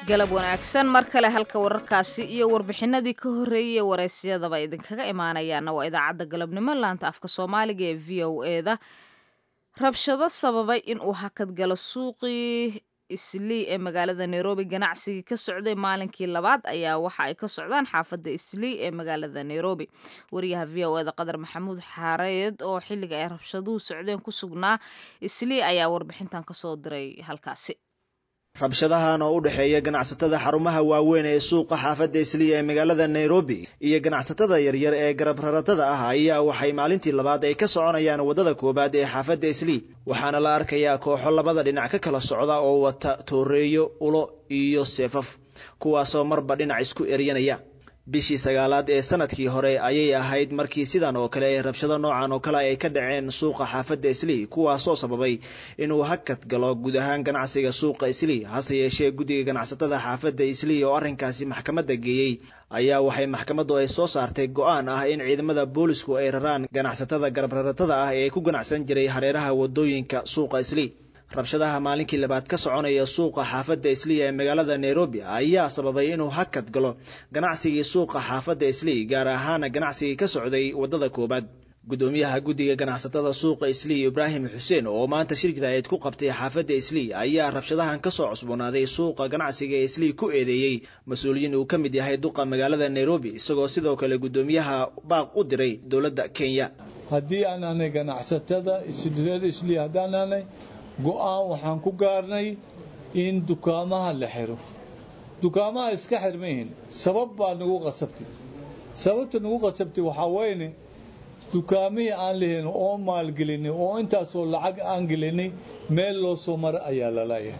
galab wanaagsan mar kale halka wararkaasi iyo warbixinadii ka horreeyay waraysyadaba idinkaga imaanayaana waa idaacadda galabnimo laanta afka soomaaliga ee v o eda rabshado sababay in uu hakad galo suuqii islii ee magaalada nairobi ganacsigii ka socday maalinkii labaad ayaa waxa ay ka socdaan xaafadda islii ee magaalada nairobi wariyaha v o eda qadar maxamuud xaareed oo xilliga ay rabshaduhu socdeen ku sugnaa islii ayaa warbixintan kasoo diray halkaasi rabshadahan oo u dhexeeya ganacsatada xarumaha waaweyn ee suuqa xaafadda isliya ee magaalada nairobi iyo ganacsatada yaryar ee garab raratada ah ayaa waxay maalintii labaad ay ka soconayaan waddada koowaad ee xaafadda islii waxaana la arkayaa kooxo labada dhinac ka kala socda oo wata tooreeyo ulo iyo seefaf kuwaasoo marba dhinac isku eryanaya bishii sagaalaad ee sanadkii hore ayay ahayd markii sidan oo kale ee rabshado noocan oo kale ay ka dhaceen suuqa xaafadda islii kuwaasoo sababay inuu hakad galo guud ahaan ganacsiga suuqa islii hase yeeshee guddiga ganacsatada xaafadda islii oo arrinkaasi maxkamadda geeyey ayaa waxay maxkamaddu ay soo saartay go-aan ah in ciidamada boolisku ay raraan ganacsatada garabraratada ah ee ku ganacsan jiray hareeraha wadooyinka suuqa islii rabshadaha maalinkii labaad ka soconaya suuqa xaafadda isliya ee magaalada nairobi ayaa sababay inuu hakad galo ganacsigii suuqa xaafadda islii gaar ahaana ganacsigii ka socday waddada koowaad guddoomiyaha guddiga ganacsatada suuqa islii ibraahim xuseen oo maanta shir jiraayad ku qabtay xaafadda islii ayaa rabshadahan kasoo cusboonaaday suuqa ganacsiga ee islii ku eedeeyey mas-uuliyiin uu ka mid yahay duqa magaalada nairobi isagoo sidoo kale guddoomiyaha baaq u diray dowladda kenya haddii aan aanay ganacsatada reer islii haddaan aanay go-aan waxaan ku gaarnay in dukaamaha la xiro dukaamaha iska xirmayihin sabab baa nagu qasabtay sababta nagu qasabtay waxaa weyne dukaamihii aan lahayn oo maalgelinay oo intaasoo lacag aan gelinay meel loo soo mara ayaa lalayahay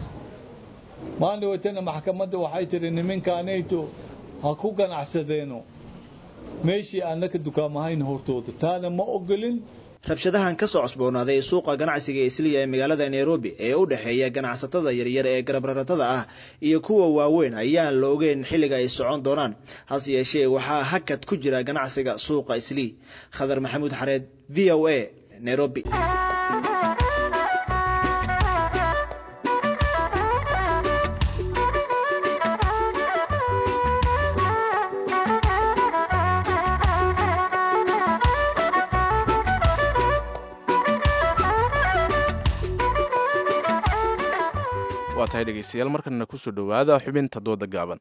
maalin watana maxkamadda waxay tiri niminkaanayto ha ku ganacsadeeno meeshii annaka dukaamahayn hortooda taana ma ogolin rabshadahan ka soo cosboonaaday suuqa ganacsiga isliya ee magaalada nairobi ee u dhexeeya ganacsatada yaryar ee garabraratada ah iyo kuwa waaweyn ayaan la ogeyn xilliga ay socon doonaan hase yeeshee waxaa hakad ku jira ganacsiga suuqa islii khadar maxamuud xareed v o a nairobi waa tahay dhegaystayaal markana kusoo dhowaada xubinta dooda gaaban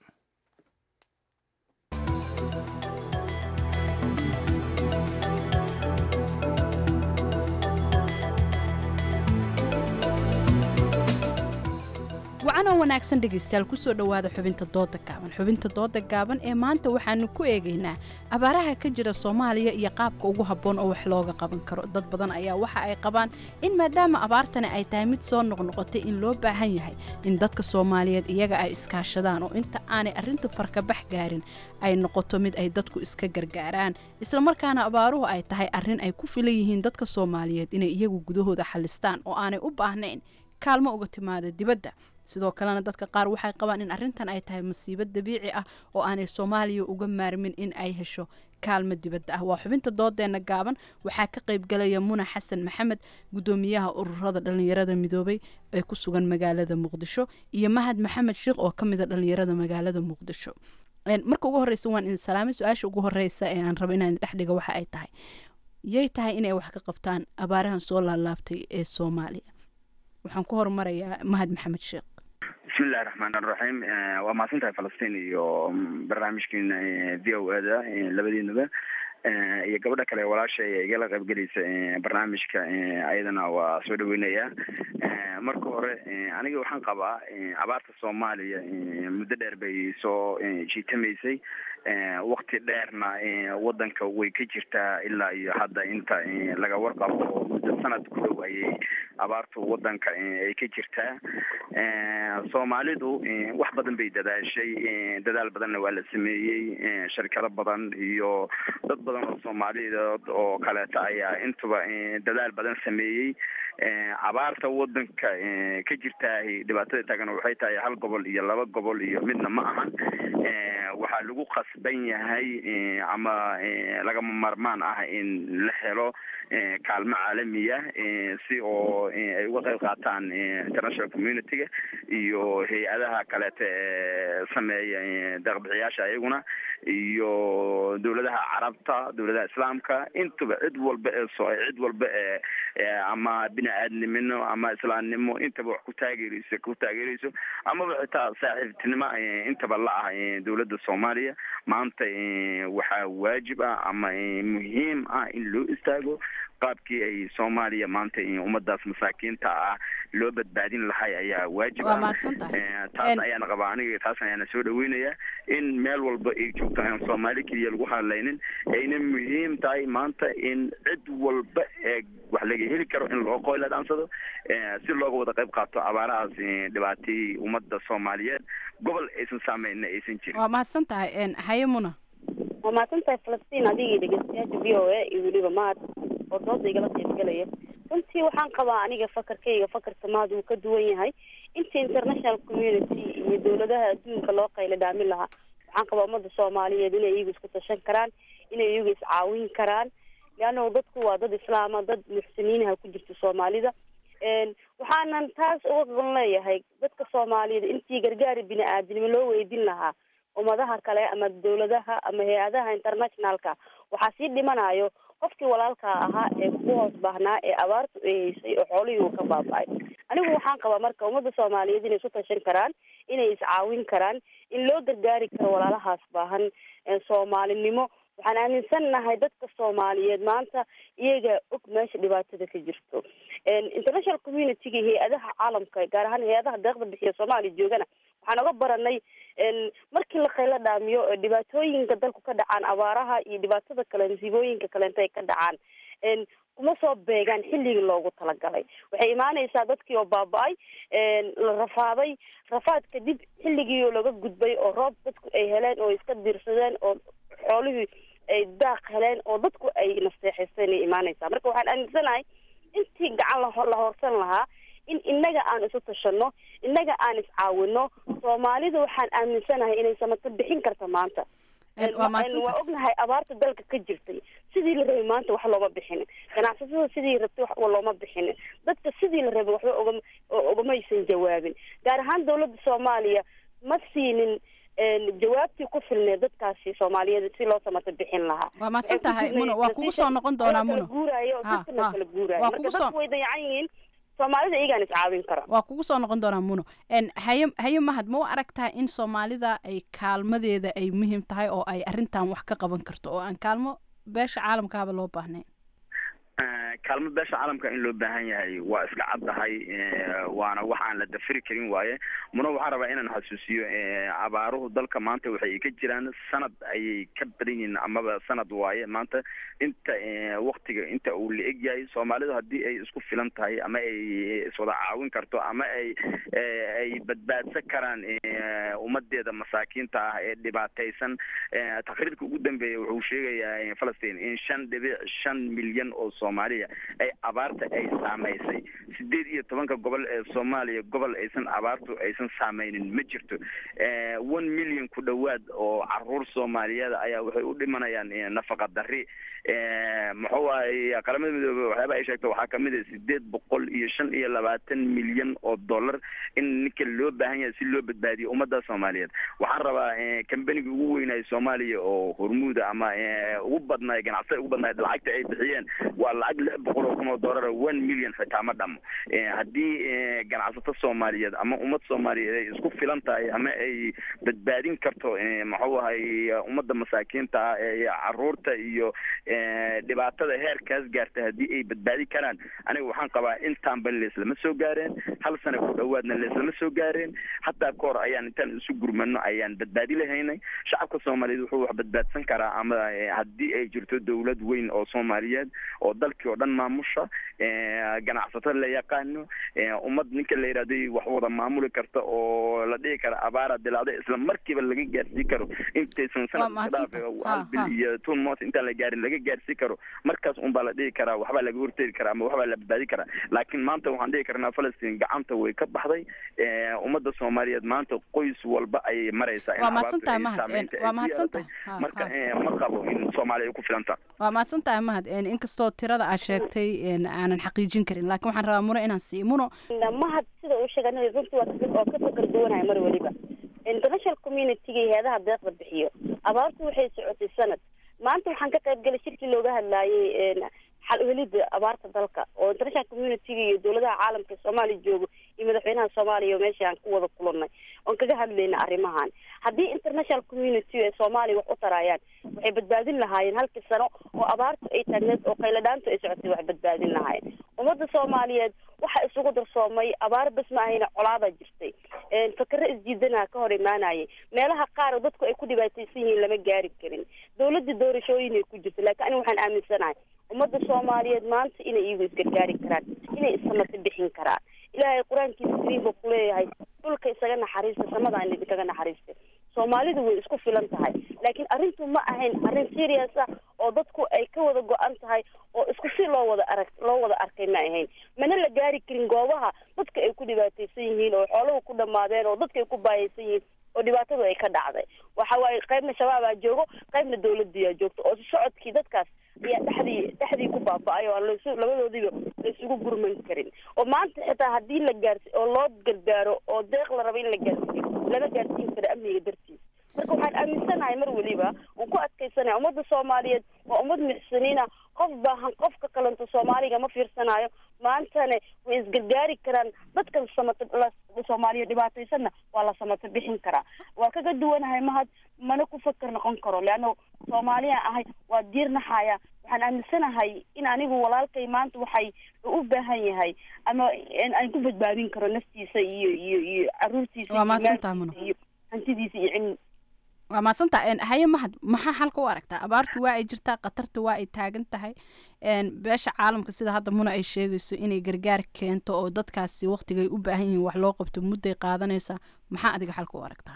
wacanoo wanaagsan dhegaystayaal kusoo dhowaada xubinta dooda gaaban xubinta dooda gaaban ee maanta waxaanu ku eegaynaa abaaraha ka jira soomaaliya iyo qaabka ugu habboon oo wax looga qaban karo dad badan ayaa waxa ay qabaan in maadaama abaartani ay tahay mid soo noqnoqotay in loo baahan yahay in dadka soomaaliyeed iyaga ay iskaashadaan oo inta aanay arrinta farkabax gaarin ay noqoto mid ay dadku iska gargaaraan islamarkaana abaaruhu ay tahay arrin ay ku filan yihiin dadka soomaaliyeed inay iyagu gudahooda xalistaan oo aanay u baahnayn kaalmo uga timaada dibadda sidoo kalena dadka qaar waxay qabaan in arrintan ay tahay masiibo dabiici ah oo aanay soomaaliya uga maarmin in ay hesho kaalmo dibadda ah waa xubinta doodeena gaaban waxaa ka qaybgalaya muna xasan maxamed gudoomiyaha ururada dhalinyarada midoobay ee ku sugan magaalada muqdisho iyo mahad maxamed sheekh oo ka mida dhalinyarada magaalada muqdisho marka ugu horeysa waan idin salaamay su-aasha ugu horeysa ee aan rabo inaan dhex dhiga waxa ay tahay yay tahay inay wax ka qabtaan abaarahan soo laalaabtay ee soomaaliya waxaan ku horumarayaa mahad maxamed sheekh bismillahi raxmaan raxiim waa mahadsan tahay falastiin iyo barnaamijkiina v o ada labadiinaba iyo gabadha kale walaasha igala qaybgelaysa barnaamijka ayadana waa soo dhaweynaya marka hore aniga waxaan qabaa abaarta soomaaliya muddo dheer bay soo jiitamaysay wakti dheerna wadanka way ka jirtaa ilaa iyo hadda inta laga warqabo oo muddo sanad ku dhow ayay abaartu wadanka ay ka jirtaa soomaalidu wax badan bay dadaashay dadaal badanna waa la sameeyey sharkado badan iyo dad badan oo soomaaliyeed oo kaleeto ayaa intuba dadaal badan sameeyey abaarta wadanka ka jirtaa dhibaatada taagan waxay tahay hal gobol iyo laba gobol iyo midna ma ahan waxaa lagu qasban yahay ama lagama marmaan ah in la helo kaalmo caalamiya si oo ay uga qayb qaataan international community-ga iyo hay-adaha kaleete ee sameeya deeqbixiyaasha iyaguna iyo dowladaha carabta dowladaha islaamka intaba cid walba ee so cid walba ee ama bini aadnimino ama islaamnimo intaba wax ku taageereyso ku taageereyso amaba xitaa saaxiibtinimo intaba la ah dowladda soomaaliya maanta waxaa waajib ah ama muhiim ah in loo istaago qaabkii ay soomaaliya maanta ummadaas masaakiinta ah loo badbaadin lahay ayaa waajib ah taas ayaana qabaa aniga taas ayaana soo dhaweynaya in meel walba ay joogto aan soomaali keliya lagu hadlaynin ayna muhiim tahay maanta in cid walba ee wax laga heli karo in loo qoyla dhaansado si looga wada qayb qaato abaarahaas dhibaatayey ummada soomaaliyeed gobol aysan saameyna aysan jirin waa mahadsan tahay haye muna waa mahadsan tahay falastiin adigii dhegeystayaasha v o a iyo weliba mahad oo dooda igala qaybgalaya runtii waxaan qabaa aniga fakarkayga fakarka mahad uu ka duwan yahay inta international community iyo dowladaha adduunka loo qayla dhaamin lahaa waxaan qabaa ummadda soomaaliyeed inay iyagu isku tashan karaan inay iyagu iscaawin karaan leanna dadku waa dad islaama dad muxsiniinaha ku jirta soomaalida waxaanan taas uga gon leeyahay dadka soomaaliyeed intii gargaari bini aadinimo loo weydin lahaa ummadaha kale ama dowladaha ama hay-adaha internationalka waxaa sii dhimanayo qofkii walaalkaa ahaa ee kugu hoos baahnaa ee abaartu ay haysay oo xoolihii uu ka baaba-ay anigu waxaan qabaa marka ummadda soomaaliyeed inay isu tashan karaan inay iscaawin karaan in loo gargaari karo walaalahaas baahan soomaalinimo waxaan aaminsan nahay dadka soomaaliyeed maanta iyaga og meesha dhibaatada ka jirto international community-ga hay-adaha caalamka gaar ahaan hay-adaha deeqda bixiya soomaaliya joogana waxaan oga baranay markii la qaylo dhaamiyo dhibaatooyinka dalku ka dhacaan abaaraha iyo dhibaatada kale masiibooyinka kaleenta ay ka dhacaan kuma soo beegaan xilligii loogu talagalay waxay imaanaysaa dadkii oo baaba-ay la rafaaday rafaad kadib xilligii oo laga gudbay oo roob dadku ay heleen oo iska diirsadeen oo xoolihii ay daaq heleen oo dadku ay nasteexaysteen ay imaanaysaa marka waxaan aaminsanahay intii gacan la la hoorsan lahaa in inaga aan isu tashano inaga aan iscaawino soomaalida waxaan aaminsanahay inay samato bixin karta maanta waa ognahay abaarta dalka ka jirtay sidii la rabay maanta wax looma bixinin ganacsatada sidii rabtay wax looma bixinin dadka sidii la rabay waxba ogama ogamaysan jawaabin gaar ahaan dowladda soomaaliya ma siinin jawaabtii ku filneed dadkaasi soomaaliyeed si loo samato bixin lahaa waa mahadsan tahay muna waa kugu soo noqon doonaa muna guuraayo dadkana kala guuraayo waa marka kugu soo dadku way dayacan yihiin soomaalida iyagaan iscaawin kara waa kugu soo noqon doonaa muno haye haye mahad ma u aragtaa in soomaalida ay kaalmadeeda ay muhiim tahay oo ay arrintan wax ka qaban karto oo aan kaalmo beesha caalamkaaba loo baahnayn kaalmo beesha caalamka in loo baahan yahay waa iska caddahay waana wax aan la dafiri karin waaye muna waxaan rabaa inaan xasuusiyo abaaruhu dalka maanta waxay ka jiraan sanad ayay ka badan yihiin amaba sanad waaye maanta inta waktiga inta uu la eg yahay soomaalidu haddii ay isku filan tahay ama ay iswada caawin karto ama ay ay badbaadsan karaan ummadeeda masaakiinta ah ee dhibaataysan taqriirka ugu dambeeya wuxuu sheegayaa falastiin in shan dhibic shan milyan oo soomaaliya ay abaarta ay saamaysay sideed iyo tobanka gobol ee soomaaliya gobol aysan abaartu aysan saameynin ma jirto one million ku dhowaad oo caruur soomaaliyeed ayaa waxay u dhimanayaan nafaqa dari muxuu ahay qaramada midoobe waxyaaba ay sheegto waxaa kamid a sideed boqol iyo shan iyo labaatan milyan oo dollar in ninka loo baahan yahay si loo badbaadiyo ummadda soomaaliyeed waxaan rabaa kambaniga ugu weynaayo soomaaliya oo hormuuda ama ugu badnaay ganacsada ugu badnaay lacagta ay bixiyeen waa lacag lix boqol oo kun oo dollar one million xitaa ma dhamo haddii ganacsato soomaaliyeed ama ummad soomaaliyeed ay isku filan tahay ama ay badbaadin karto muxuu ahay ummadda masaakiinta ah ee caruurta iyo dhibaatada heerkaas gaarta haddii ay badbaadi karaan aniga waxaan qabaa intaanba leeslama soo gaareen hal sana ku dhowaadna leeslama soo gaareen hataa kahor ayaan intaan isu gurmano ayaan badbaadi lahaynay shacabka soomaaliyeed wuxuu wax badbaadsan karaa ama haddii ay jirto dowlad weyn oo soomaaliyeed oo dalkii oo dhan maamusha ganacsato la yaqaano ummad ninka la yidhahday wax wada maamuli karta oo la dhihi kara abaara dilaacday isla markiiba laga gaarsii karo intaysan sanad hal bil iyo two months intaan la gaarin laga gaarsii karo markaas unbaa la dhihi karaa waxbaa laga hortegi karaa ama waxbaa la badbaadi karaa laakiin maanta waxaan dhihi karnaa falastiin gacanta way ka baxday ummadda soomaaliyeed maanta qoys walba ayay maraysaa waa mahadsantahay mahad waa mahadsantahay marka ma qabo in soomaaliya ay ku filanta waa mahadsantahay mahad inkastoo tirada aad sheegtay aanan xaqiijin karin laakiin waxaan rabaa muno inaan siiyo muno mahad sida uu sheegay aniga runtii waa ka- oo kasoo kala duwanahay mar weliba international community-ga iyo hay-adaha deeqda bixiyo abaartu waxay socotay sanad maanta waxaan ka qayb galay shirkii looga hadlaayay xal u helida abaarta dalka oo international community-ga iyo dowladaha caalamka soomaaliya joogo iyo madaxweynaha soomaaliya oo meesha aan ku wada kulannay oon kaga hadlayna arrimahan haddii international community ee soomaaliya wax u tarayaan waxay badbaadin lahaayeen halkii sano oo abaartu ay taagneed oo qayladhaantu ay socotay wax badbaadin lahaayeen ummadda soomaaliyeed waxa isugu darsoomay abaar bas ma ahayna colaadaa jirtay fakero isjiidanaha ka hor imaanayay meelaha qaar oo dadku ay ku dhibaataysan yihiin lama gaari karin dowladda doorashooyin ay ku jirto laakiin aniga waxaan aaminsanahay ummadda soomaaliyeed maanta inay iyagu isgargaari karaan inay issamata bixin karaan ilaahay qur-aankiisa kariim buu kuleeyahay dhulka isaga naxariista samadaan idinkaga naxariista soomaalidu way isku filan tahay laakiin arrintu ma ahayn arrin serious ah oo dadku ay ka wada go-an tahay oo isku si loo wada arag loo wada arkay ma ahayn mana la gaari karin goobaha dadka ay ku dhibaataysan yihiin oo xooluhu ku dhammaadeen oo dadka ay ku baayaysan yihiin oo dhibaatadu ay ka dhacday waxa waaye qaybna shabaabaa joogo qaybna dawladiyaa joogto oo socodkii dadkaas ayaa dhexdii dhexdii ku baaba-ay oo aan lasu labadoodiiba la isugu gurman karin oo maanta xitaa haddii la gaarsi oo loo gargaaro oo deeq la rabo in la gaarsiiyo lama gaarsiin karo amniga dartiis marka waxaan aaminsanahay mar weliba oon ku adkaysanaya ummadda soomaaliyeed waa ummad muxsiniina qof baahan qofka kalento soomaaliga ma fiirsanayo maantane way isgargaari karaan dadkan samata soomaaliya dhibaataysanna waa la samata bixin karaa waa kaga duwanahay mahad mana ku fakar noqon karo leanna soomaaliya ahay waa diir naxaya waxaan aaminsanahay in anigu walaalkay maanta waxay u baahan yahay ama aan ku badbaadin karo naftiisa iyo iyo iyo caruurtiisa Waa mahadsantahay, Muno. iyo hantidiisa iyo cilmi waa maadsantaha haye mahad maxaa xalka u aragtaa abaartu waa ay jirtaa khatarta waa ay taagan tahay een, beesha caalamka sida hadda muna ay sheegayso inay gargaar keento oo dadkaasi waqtigay u baahan yihiin wax loo qabto mudday qaadanaysaa maxaa adiga xalka u aragtaa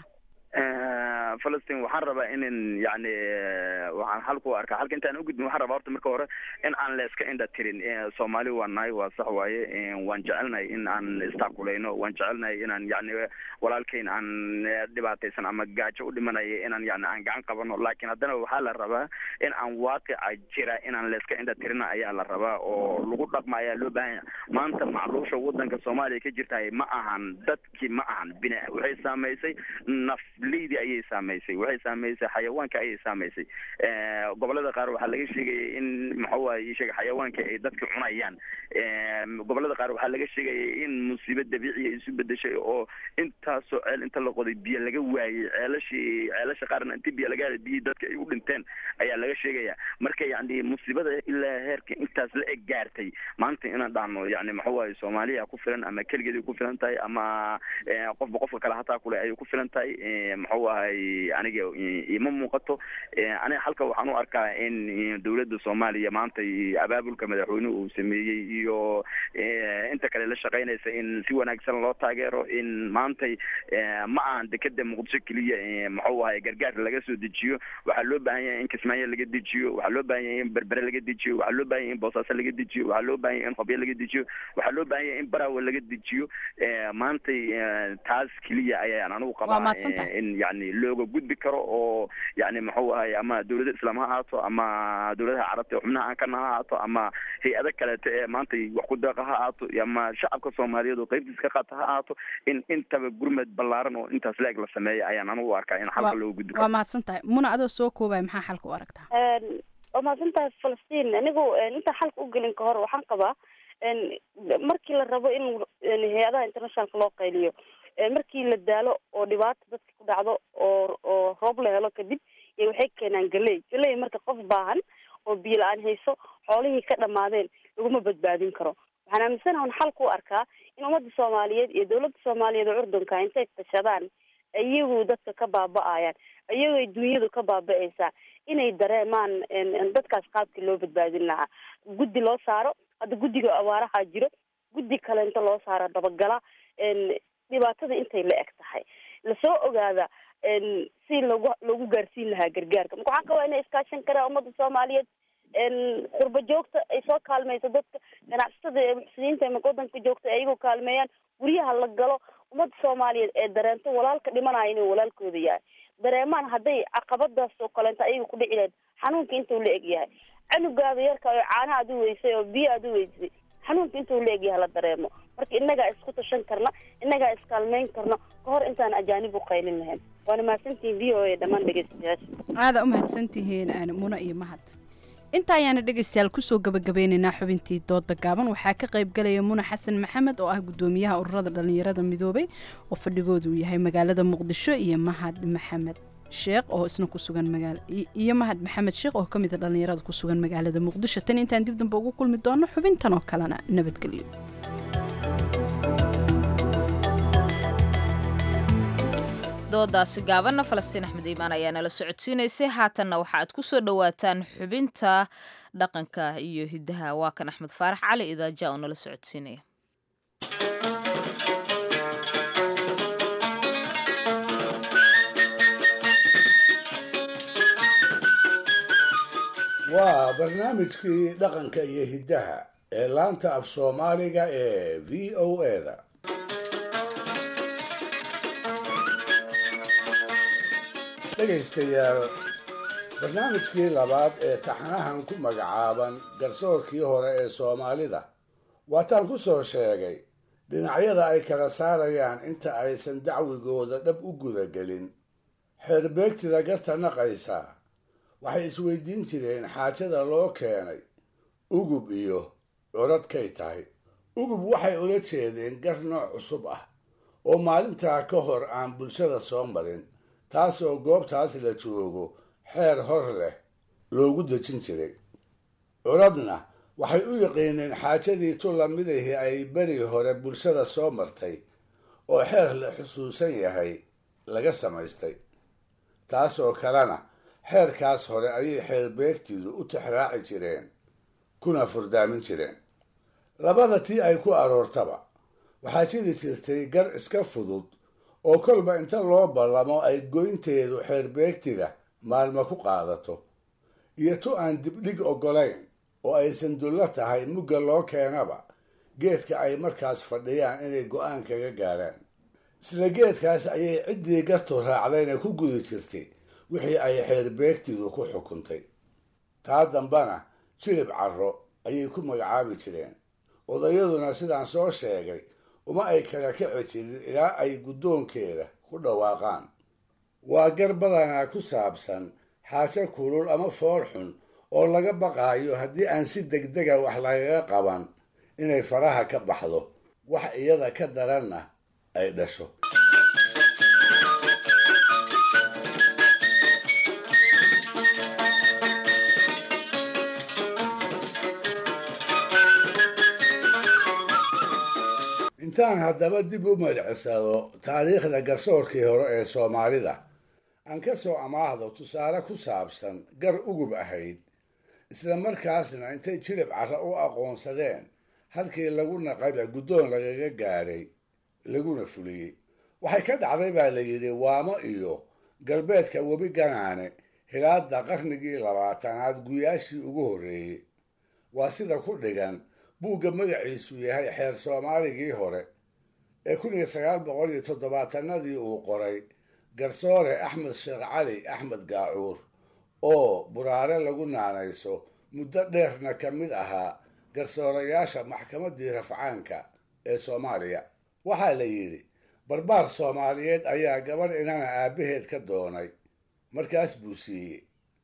falastiin waxaan rabaa inin yani waxaan halku arkaa halka intaan ugudbin waxaan rabaa horta marka hore in aan la iska indha tirin soomaali waa nahay waa sax waaye waan jecelnahay in aan istaakulayno waan jecelnahay inaan yani walaalkeyn aan dhibaataysan ama gaajo u dhimanayo inaan yani aan gacan qabano laakiin haddana waxaa la rabaa in aan waaqica jira inaan la iska indha tirina ayaa la rabaa oo lagu dhaqma ayaa loo baahan yahay maanta macluusha wadanka soomaaliya ka jirtahay ma ahan dadkii ma ahan bina waxay saamaysay nafleydi ayay saamaysay waxay saamaysay xayawaanka ayay saamaysay gobolada qaar waxaa laga sheegayay in maxawaye sheega xayawaanka ay dadka cunayaan gobolada qaar waxaa laga sheegayay in musiibo dabiiciya isu bedeshay oo intaasoo ceel inta la qoday biyo laga waayey ceelashii ceelasha qaarna inti biyo laga helay biyihii dadka ay u dhinteen ayaa laga sheegaya marka yani musiibada ilaa heerka intaas la eg gaartay maanta inaan dhahno yani maxawaye soomaaliya ku filan ama keligeeday ku filan tahay ama qofba qofka kale hataa kule ayay ku filan tahay maxuu ahay aniga ima muuqato aniga halka waxaan u arkaa in dowladda soomaaliya maanta abaabulka madaxweynuhu uu sameeyey iyo inta kale la shaqaynaysa in si wanaagsan loo taageero in maantay ma ahan dekeda muqdisho keliya maxuu ahay gargaar laga soo dejiyo waxaa loo baahan yahay in kismaayo laga dejiyo waxaa loo baahan yahay in berbere laga dejiyo waxaa loo baahan yahay in boosaaso laga dejiyo waxaa loo baahan yahay in hobyo laga dejiyo waxaa loo baahan yahay in baraawe laga dejiyo maantay taas keliya ayaan anigu Waa qabaa mahadsantahay. in yani looga gudbi karo oo yani muxuu ahay ama dowladda islaam ha ahaato ama dowladaha carabta ee xubnaha aan kana ha ahaato ama hay-ado kaleeto ee maanta wax ku deeqa ha ahaato ama shacabka soomaaliyeed oo qaybtiis ka qaata ha ahaato in intaba gurmad ballaaran oo intaas leeg la sameeyo ayaan anigu u arkaa in xalka looga gudbi waa karo mahadsan tahay muna adoo soo koobaya maxaa xalka u aragtaa waa mahadsantahay falastiin anigu intaan xalka u gelin ka hor waxaan qabaa markii la rabo in hay-adaha internationalka loo qayliyo markii la daalo oo dhibaata dadka ku dhacdo oo oo roob la helo kadib iyo waxay keenaan galey galey marka qof baahan oo biyo la-aan hayso xoolihii ka dhamaadeen laguma badbaadin karo waxaan aaminsanaha un xalka u arkaa in ummadda soomaaliyeed iyo dowladda soomaaliyeed oo urdunka intay tashadaan iyagu dadka ka baaba-ayaan iyagoo dunyadu ka baaba-aysaa inay dareemaan dadkaas qaabkii loo badbaadin lahaa guddi loo saaro hadda guddiga abaaraha jiro guddi kale inta loo saaro dabagala dhibaatada intay la eg tahay lasoo ogaada si lagu lagu gaarsiin lahaa gargaarka marka waxaan qabaa inay iskaashan karaan ummadda soomaaliyeed qurba joogta ay soo kaalmayso dadka ganacsatada ee muxsiniinta ee wadanka joogta ay iyagu kaalmeeyaan guryaha la galo ummadda soomaaliyeed ee dareento walaalka dhimanaya inuu walaalkooda yahay dareemaan hadday caqabadaas oo kaleento ayaga ku dhici lahayd xanuunka intuu la eg yahay canugaada yarka oo caana aad u weysay oo biyo aad u weysay xanuunka intuu leegyaha la dareemo marka innagaa isku tashan karna innagaa iskaalmeyn karno ka hor intaan ajaanib u qaylin lahayn waana mahadsantihiin v o a dhammaan dhegeystayaasha aada u mahadsantihiin muna iyo mahad inta ayaana dhegaystayaal kusoo gabagabeynaynaa xubintii dooda gaaban waxaa ka qayb galaya muna xasan maxamed oo ah gudoomiyaha ururada dhallinyarada midoobay oo fadhigoodu uu yahay magaalada muqdisho iyo mahad maxamed sheekh oo isna ku sugan magaala iyo mahad maxamed sheekh oo ka mid a dhallinyarada ku sugan magaalada muqdisho tan intaan dib dambe ugu kulmi doono xubintan oo kalena nabadgelyo doodaasi gaabanna falastiin axmed iimaan ayaa nala socodsiinaysay haatanna waxa aad ku soo dhowaataan xubinta dhaqanka iyo hiddaha waa kan axmed faarax cali idaaja oo nala socodsiinaya waa barnaamijkii dhaqanka iyo hiddaha ee laanta af soomaaliga ee v o eda dhegaystayaal barnaamijkii labaad ee taxanahan ku magacaaban garsoorkii hore ee soomaalida waataan ku soo sheegay dhinacyada ay kala saarayaan inta aysan dacwigooda dhab u gudagelin xeerbeegtida garta naqaysa waxay isweydiin jireen xaajada loo keenay ugub iyo curadkay tahay ugub waxay ula jeedeen gar nooc cusub ah oo maalintaa ka hor aan bulshada soo marin taasoo goobtaas la joogo xeer hor leh loogu dejin jiray curadna waxay u yaqiineen xaajadii tu lamidahi ay beri hore bulshada soo martay oo xeer la xusuusan yahay laga samaystay taasoo kalena xeerkaas hore ayay xeerbeegtidu u tixraaci jireen kuna furdaamin jireen labada tii ay ku aroortaba waxaa jiri jirtay gar iska fudud oo kolba inta loo ballamo ay goynteedu xeerbeegtida maalmo ku qaadato iyo tu aan dibdhig oggolayn oo aysan dullo tahay mugga loo keenaba geedka ay markaas fadhiyaan inay go'aan kaga gaaraan isla geedkaas ayay ciddii gartu raacdayna ku gudi jirtay wixii ay xeerbeegtidu ku xukuntay taa dambana jilib carro ayay ku magacaabi jireen odayaduna sidaan soo sheegay uma ay kala kici jirin ilaa ay guddoonkeeda ku dhawaaqaan waa gar badanaa ku saabsan xaajo kulul ama fool xun oo laga baqaayo haddii aan si degdega wax lagaga qaban inay faraha ka baxdo wax iyada ka daranna ay dhasho intaan haddaba dib u madcisado taariikhda garsoorkii hore ee soomaalida aan ka soo amaahdo tusaale ku saabsan gar ugub ahayd isla markaasna intay jilib carra u aqoonsadeen halkii lagu naqayba guddoon lagaga gaadhay laguna fuliyey waxay ka dhacday baa la yidhi waamo iyo galbeedka webi ganaane hilaadda qarnigii labaatanaad guyaashii ugu horreeyey waa sida ku dhigan buugga magaciisu yahay xeer soomaaligii hore ee kun iyo sagaal boqol iyo toddobaatanadii uu qoray garsoore axmed sheekh cali axmed gaacuur oo buraare lagu naanayso muddo dheerna ka mid ahaa garsoorayaasha maxkamaddii rafcaanka ee soomaaliya waxaa la yidhi barbaar soomaaliyeed ayaa gabadh inana aabbaheed ka doonay markaas buu siiyey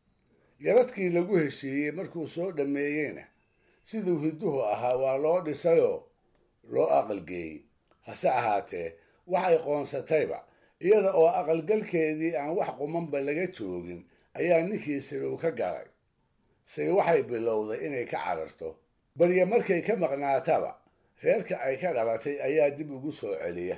yaradkii lagu heshiiyey markuu soo dhammeeyeyna siduu hidduhu ahaa waa loo dhisayoo loo aqalgeeyey hase ahaatee waxay qoonsatayba iyada oo aqalgalkeedii aan wax qumanba laga joogin ayaa ninkii sirow ka galay say waxay bilowday inay ka cararto balye markay ka maqnaataba reerka ay ka dhalatay ayaa dib ugu soo celiya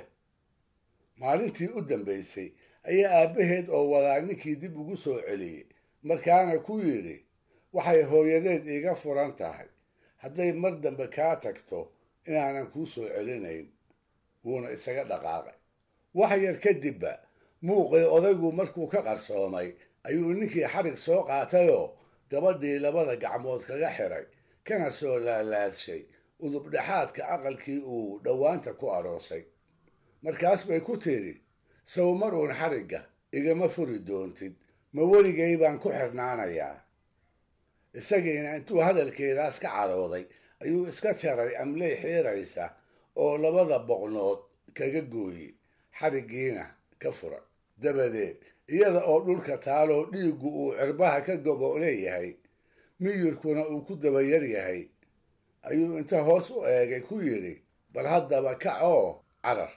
maalintii u dambaysay ayaa aabbaheed oo wadaa ninkii dib ugu soo celiyey markaana ku yidhi waxay hooyadeed iiga furan tahay hadday mar dambe kaa tagto inaanan kuu soo celinayn wuuna isaga dhaqaaqay wax yar kadibba muuqii odaygu markuu ka qarsoomay ayuu ninkii xarig soo qaatayoo gabadhii labada gacmood kaga xiray kana soo laalaadshay udubdhexaadka aqalkii uu dhowaanta ku aroosay markaas bay ku tidhi sow mar uun xarigga igama furi doontid ma weligay baan ku xirnaanayaa isagiina intuu hadalkeedaas ka carooday ayuu iska jaray amley xiiraysa oo labada boqnood kaga gooyey xariggiina ka furay dabadeed iyada oo dhulka taaloo dhiiggu uu cirbaha ka gobo leeyahay miyirkuna uu ku dabayar yahay ayuu inta hoos u eegay ku yidhi bal haddaba kac oo carar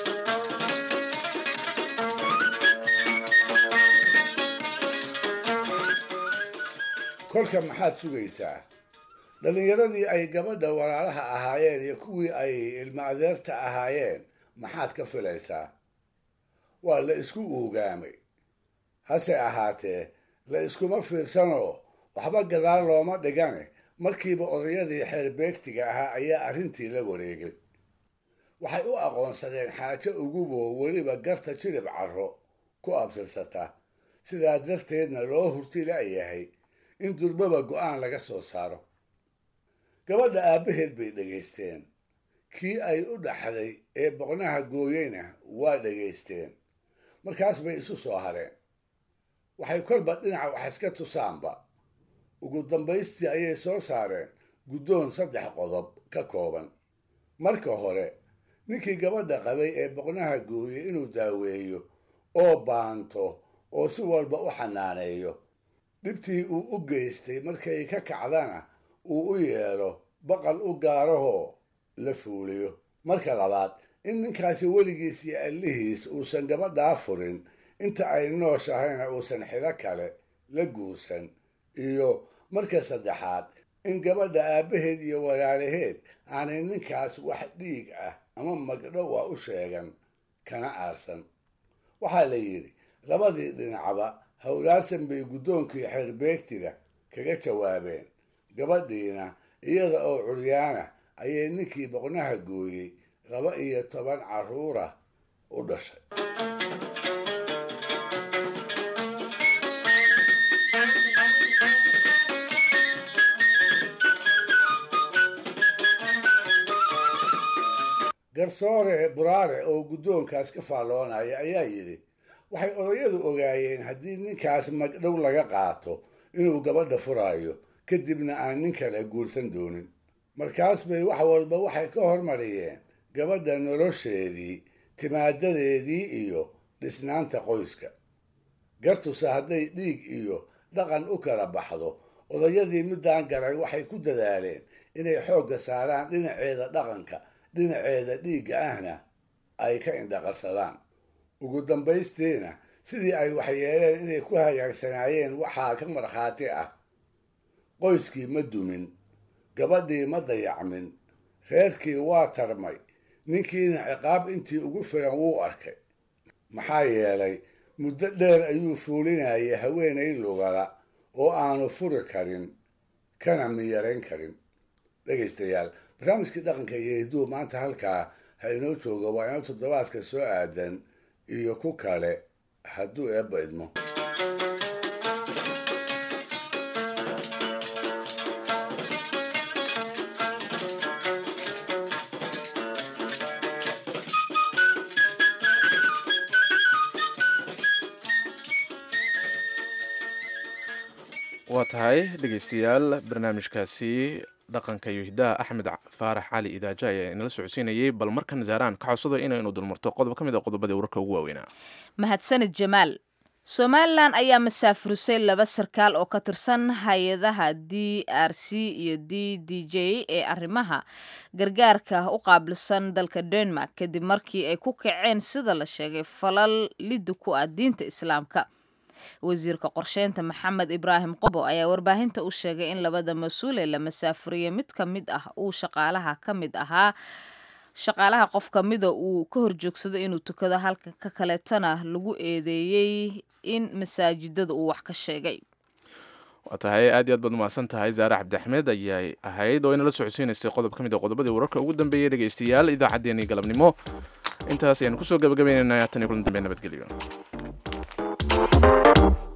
kolka maxaad sugaysaa dhallinyaradii ay gabadha walaalaha ahaayeen iyo kuwii ay ilmo adeerta ahaayeen maxaad ka filaysaa waa la isku uugaamay hase ahaatee la iskuma fiirsanoo waxba gadaal looma dhigane markiiba odayadii xeerbeegtiga ahaa ayaa arrintii la wareegay waxay u aqoonsadeen xaajo uguboo weliba garta jirib carro ku abtirsata sidaa darteedna loo hurti la'yahay in durbaba go'aan laga soo saaro gabadha aabbaheed bay dhegaysteen kii ay u dhaxday ee boqnaha gooyeyna waa dhegaysteen markaas bay isu soo hareen waxay kolba dhinaca wax iska tusaanba ugu dambaystii ayay soo saareen guddoon saddex qodob ka kooban marka hore ninkii gabadha qabay ee boqnaha gooyey inuu daaweeyo oo baanto oo si walba u xanaaneeyo dhibtii uu u geystay markay ka kacdana uu u yeedho baqal u gaarahoo la fuuliyo marka labaad in ninkaasi weligiis iyo allihiis uusan gabadhaa furin inta ay nooshahayna uusan xilo kale la guursan iyo marka saddexaad in gabadha aabbaheed iyo walaalaheed aanay ninkaas wax dhiig ah ama magdhow ah u sheegan kana aarsan waxaa la yidhi labadii dhinacba howlaarsan bay guddoonkii xeerbeegtiga kaga jawaabeen gabadhiina iyada oo curyaana ayay ninkii boqnaha gooyey laba iyo toban carruura u dhashay garsoore buraare oo guddoonkaas ka faalloonaya ayaa yidhi waxay odayadu ogaayeen haddii ninkaas magdhow laga qaato inuu gabadha furaayo kadibna aan nin kale guursan doonin markaas bay wax walba waxay ka hormariyeen gabadha nolosheedii timaadadeedii iyo dhisnaanta qoyska gartuse hadday dhiig iyo dhaqan u kala baxdo odayadii middaan garay waxay ku dadaaleen inay xoogga saaraan dhinaceeda dhaqanka dhinaceeda dhiigga ahna ay ka indhaqarsadaan ugu dambaystiina sidii ay waxyeeleen inay ku hagaagsanaayeen waxaa ka markhaati ah qoyskii ma dumin gabadhii ma dayacmin reerkii waa tarmay ninkiina ciqaab intii ugu filan wuu arkay maxaa yeelay muddo dheer ayuu fuulinayay haweenay lugala oo aanu furi karin kana miyarayn karin dhegaystayaal barnaamijkii dhaqanka iyo hidduu maanta halkaa ha inoo jooga waa inoo toddobaadka soo aadan iyo ku kale hadduu eebba idmo waa tahay dhegaystayaal barnaamijkaasi dhaqanka iyo hiddaha axmed faarax cali idaaja ayaa inala socodsiinayay bal markan zaaraan ka codsado inaynu dulmarto qodob ka mid a qodobadii wararka ugu waaweynaa mahadsanid jamaal somalilan ayaa masaafurisay laba sarkaal oo ka tirsan hay-adaha d r c iyo d d j ee arrimaha gargaarka u qaabilsan dalka denmark kadib markii ay ku kaceen sida la sheegay falal liddi ku ah diinta islaamka wasiirka qorsheynta maxamed ibraahim qobo ayaa warbaahinta u sheegay in labada mas-uul ee la masaafuriye mid ka mid ah uu shaqaalaha ka mid ahaa shaqaalaha qof ka mida uu ka horjoogsado inuu tukado halka ka kaleetana lagu eedeeyey in masaajidada uu wax ka sheegay waa tahay aad iyo aad baad umahadsan tahay zaare cabdiaxmed ayay ahayd oo inala socodsiinaysay qodob ka mid a qodobadii wararka ugu dambeeyay dhegaystayaal idaacaddeenii galabnimo intaas ayaan kusoo gabagabaynaynaa tan iyo kulan dambe nabadgelyo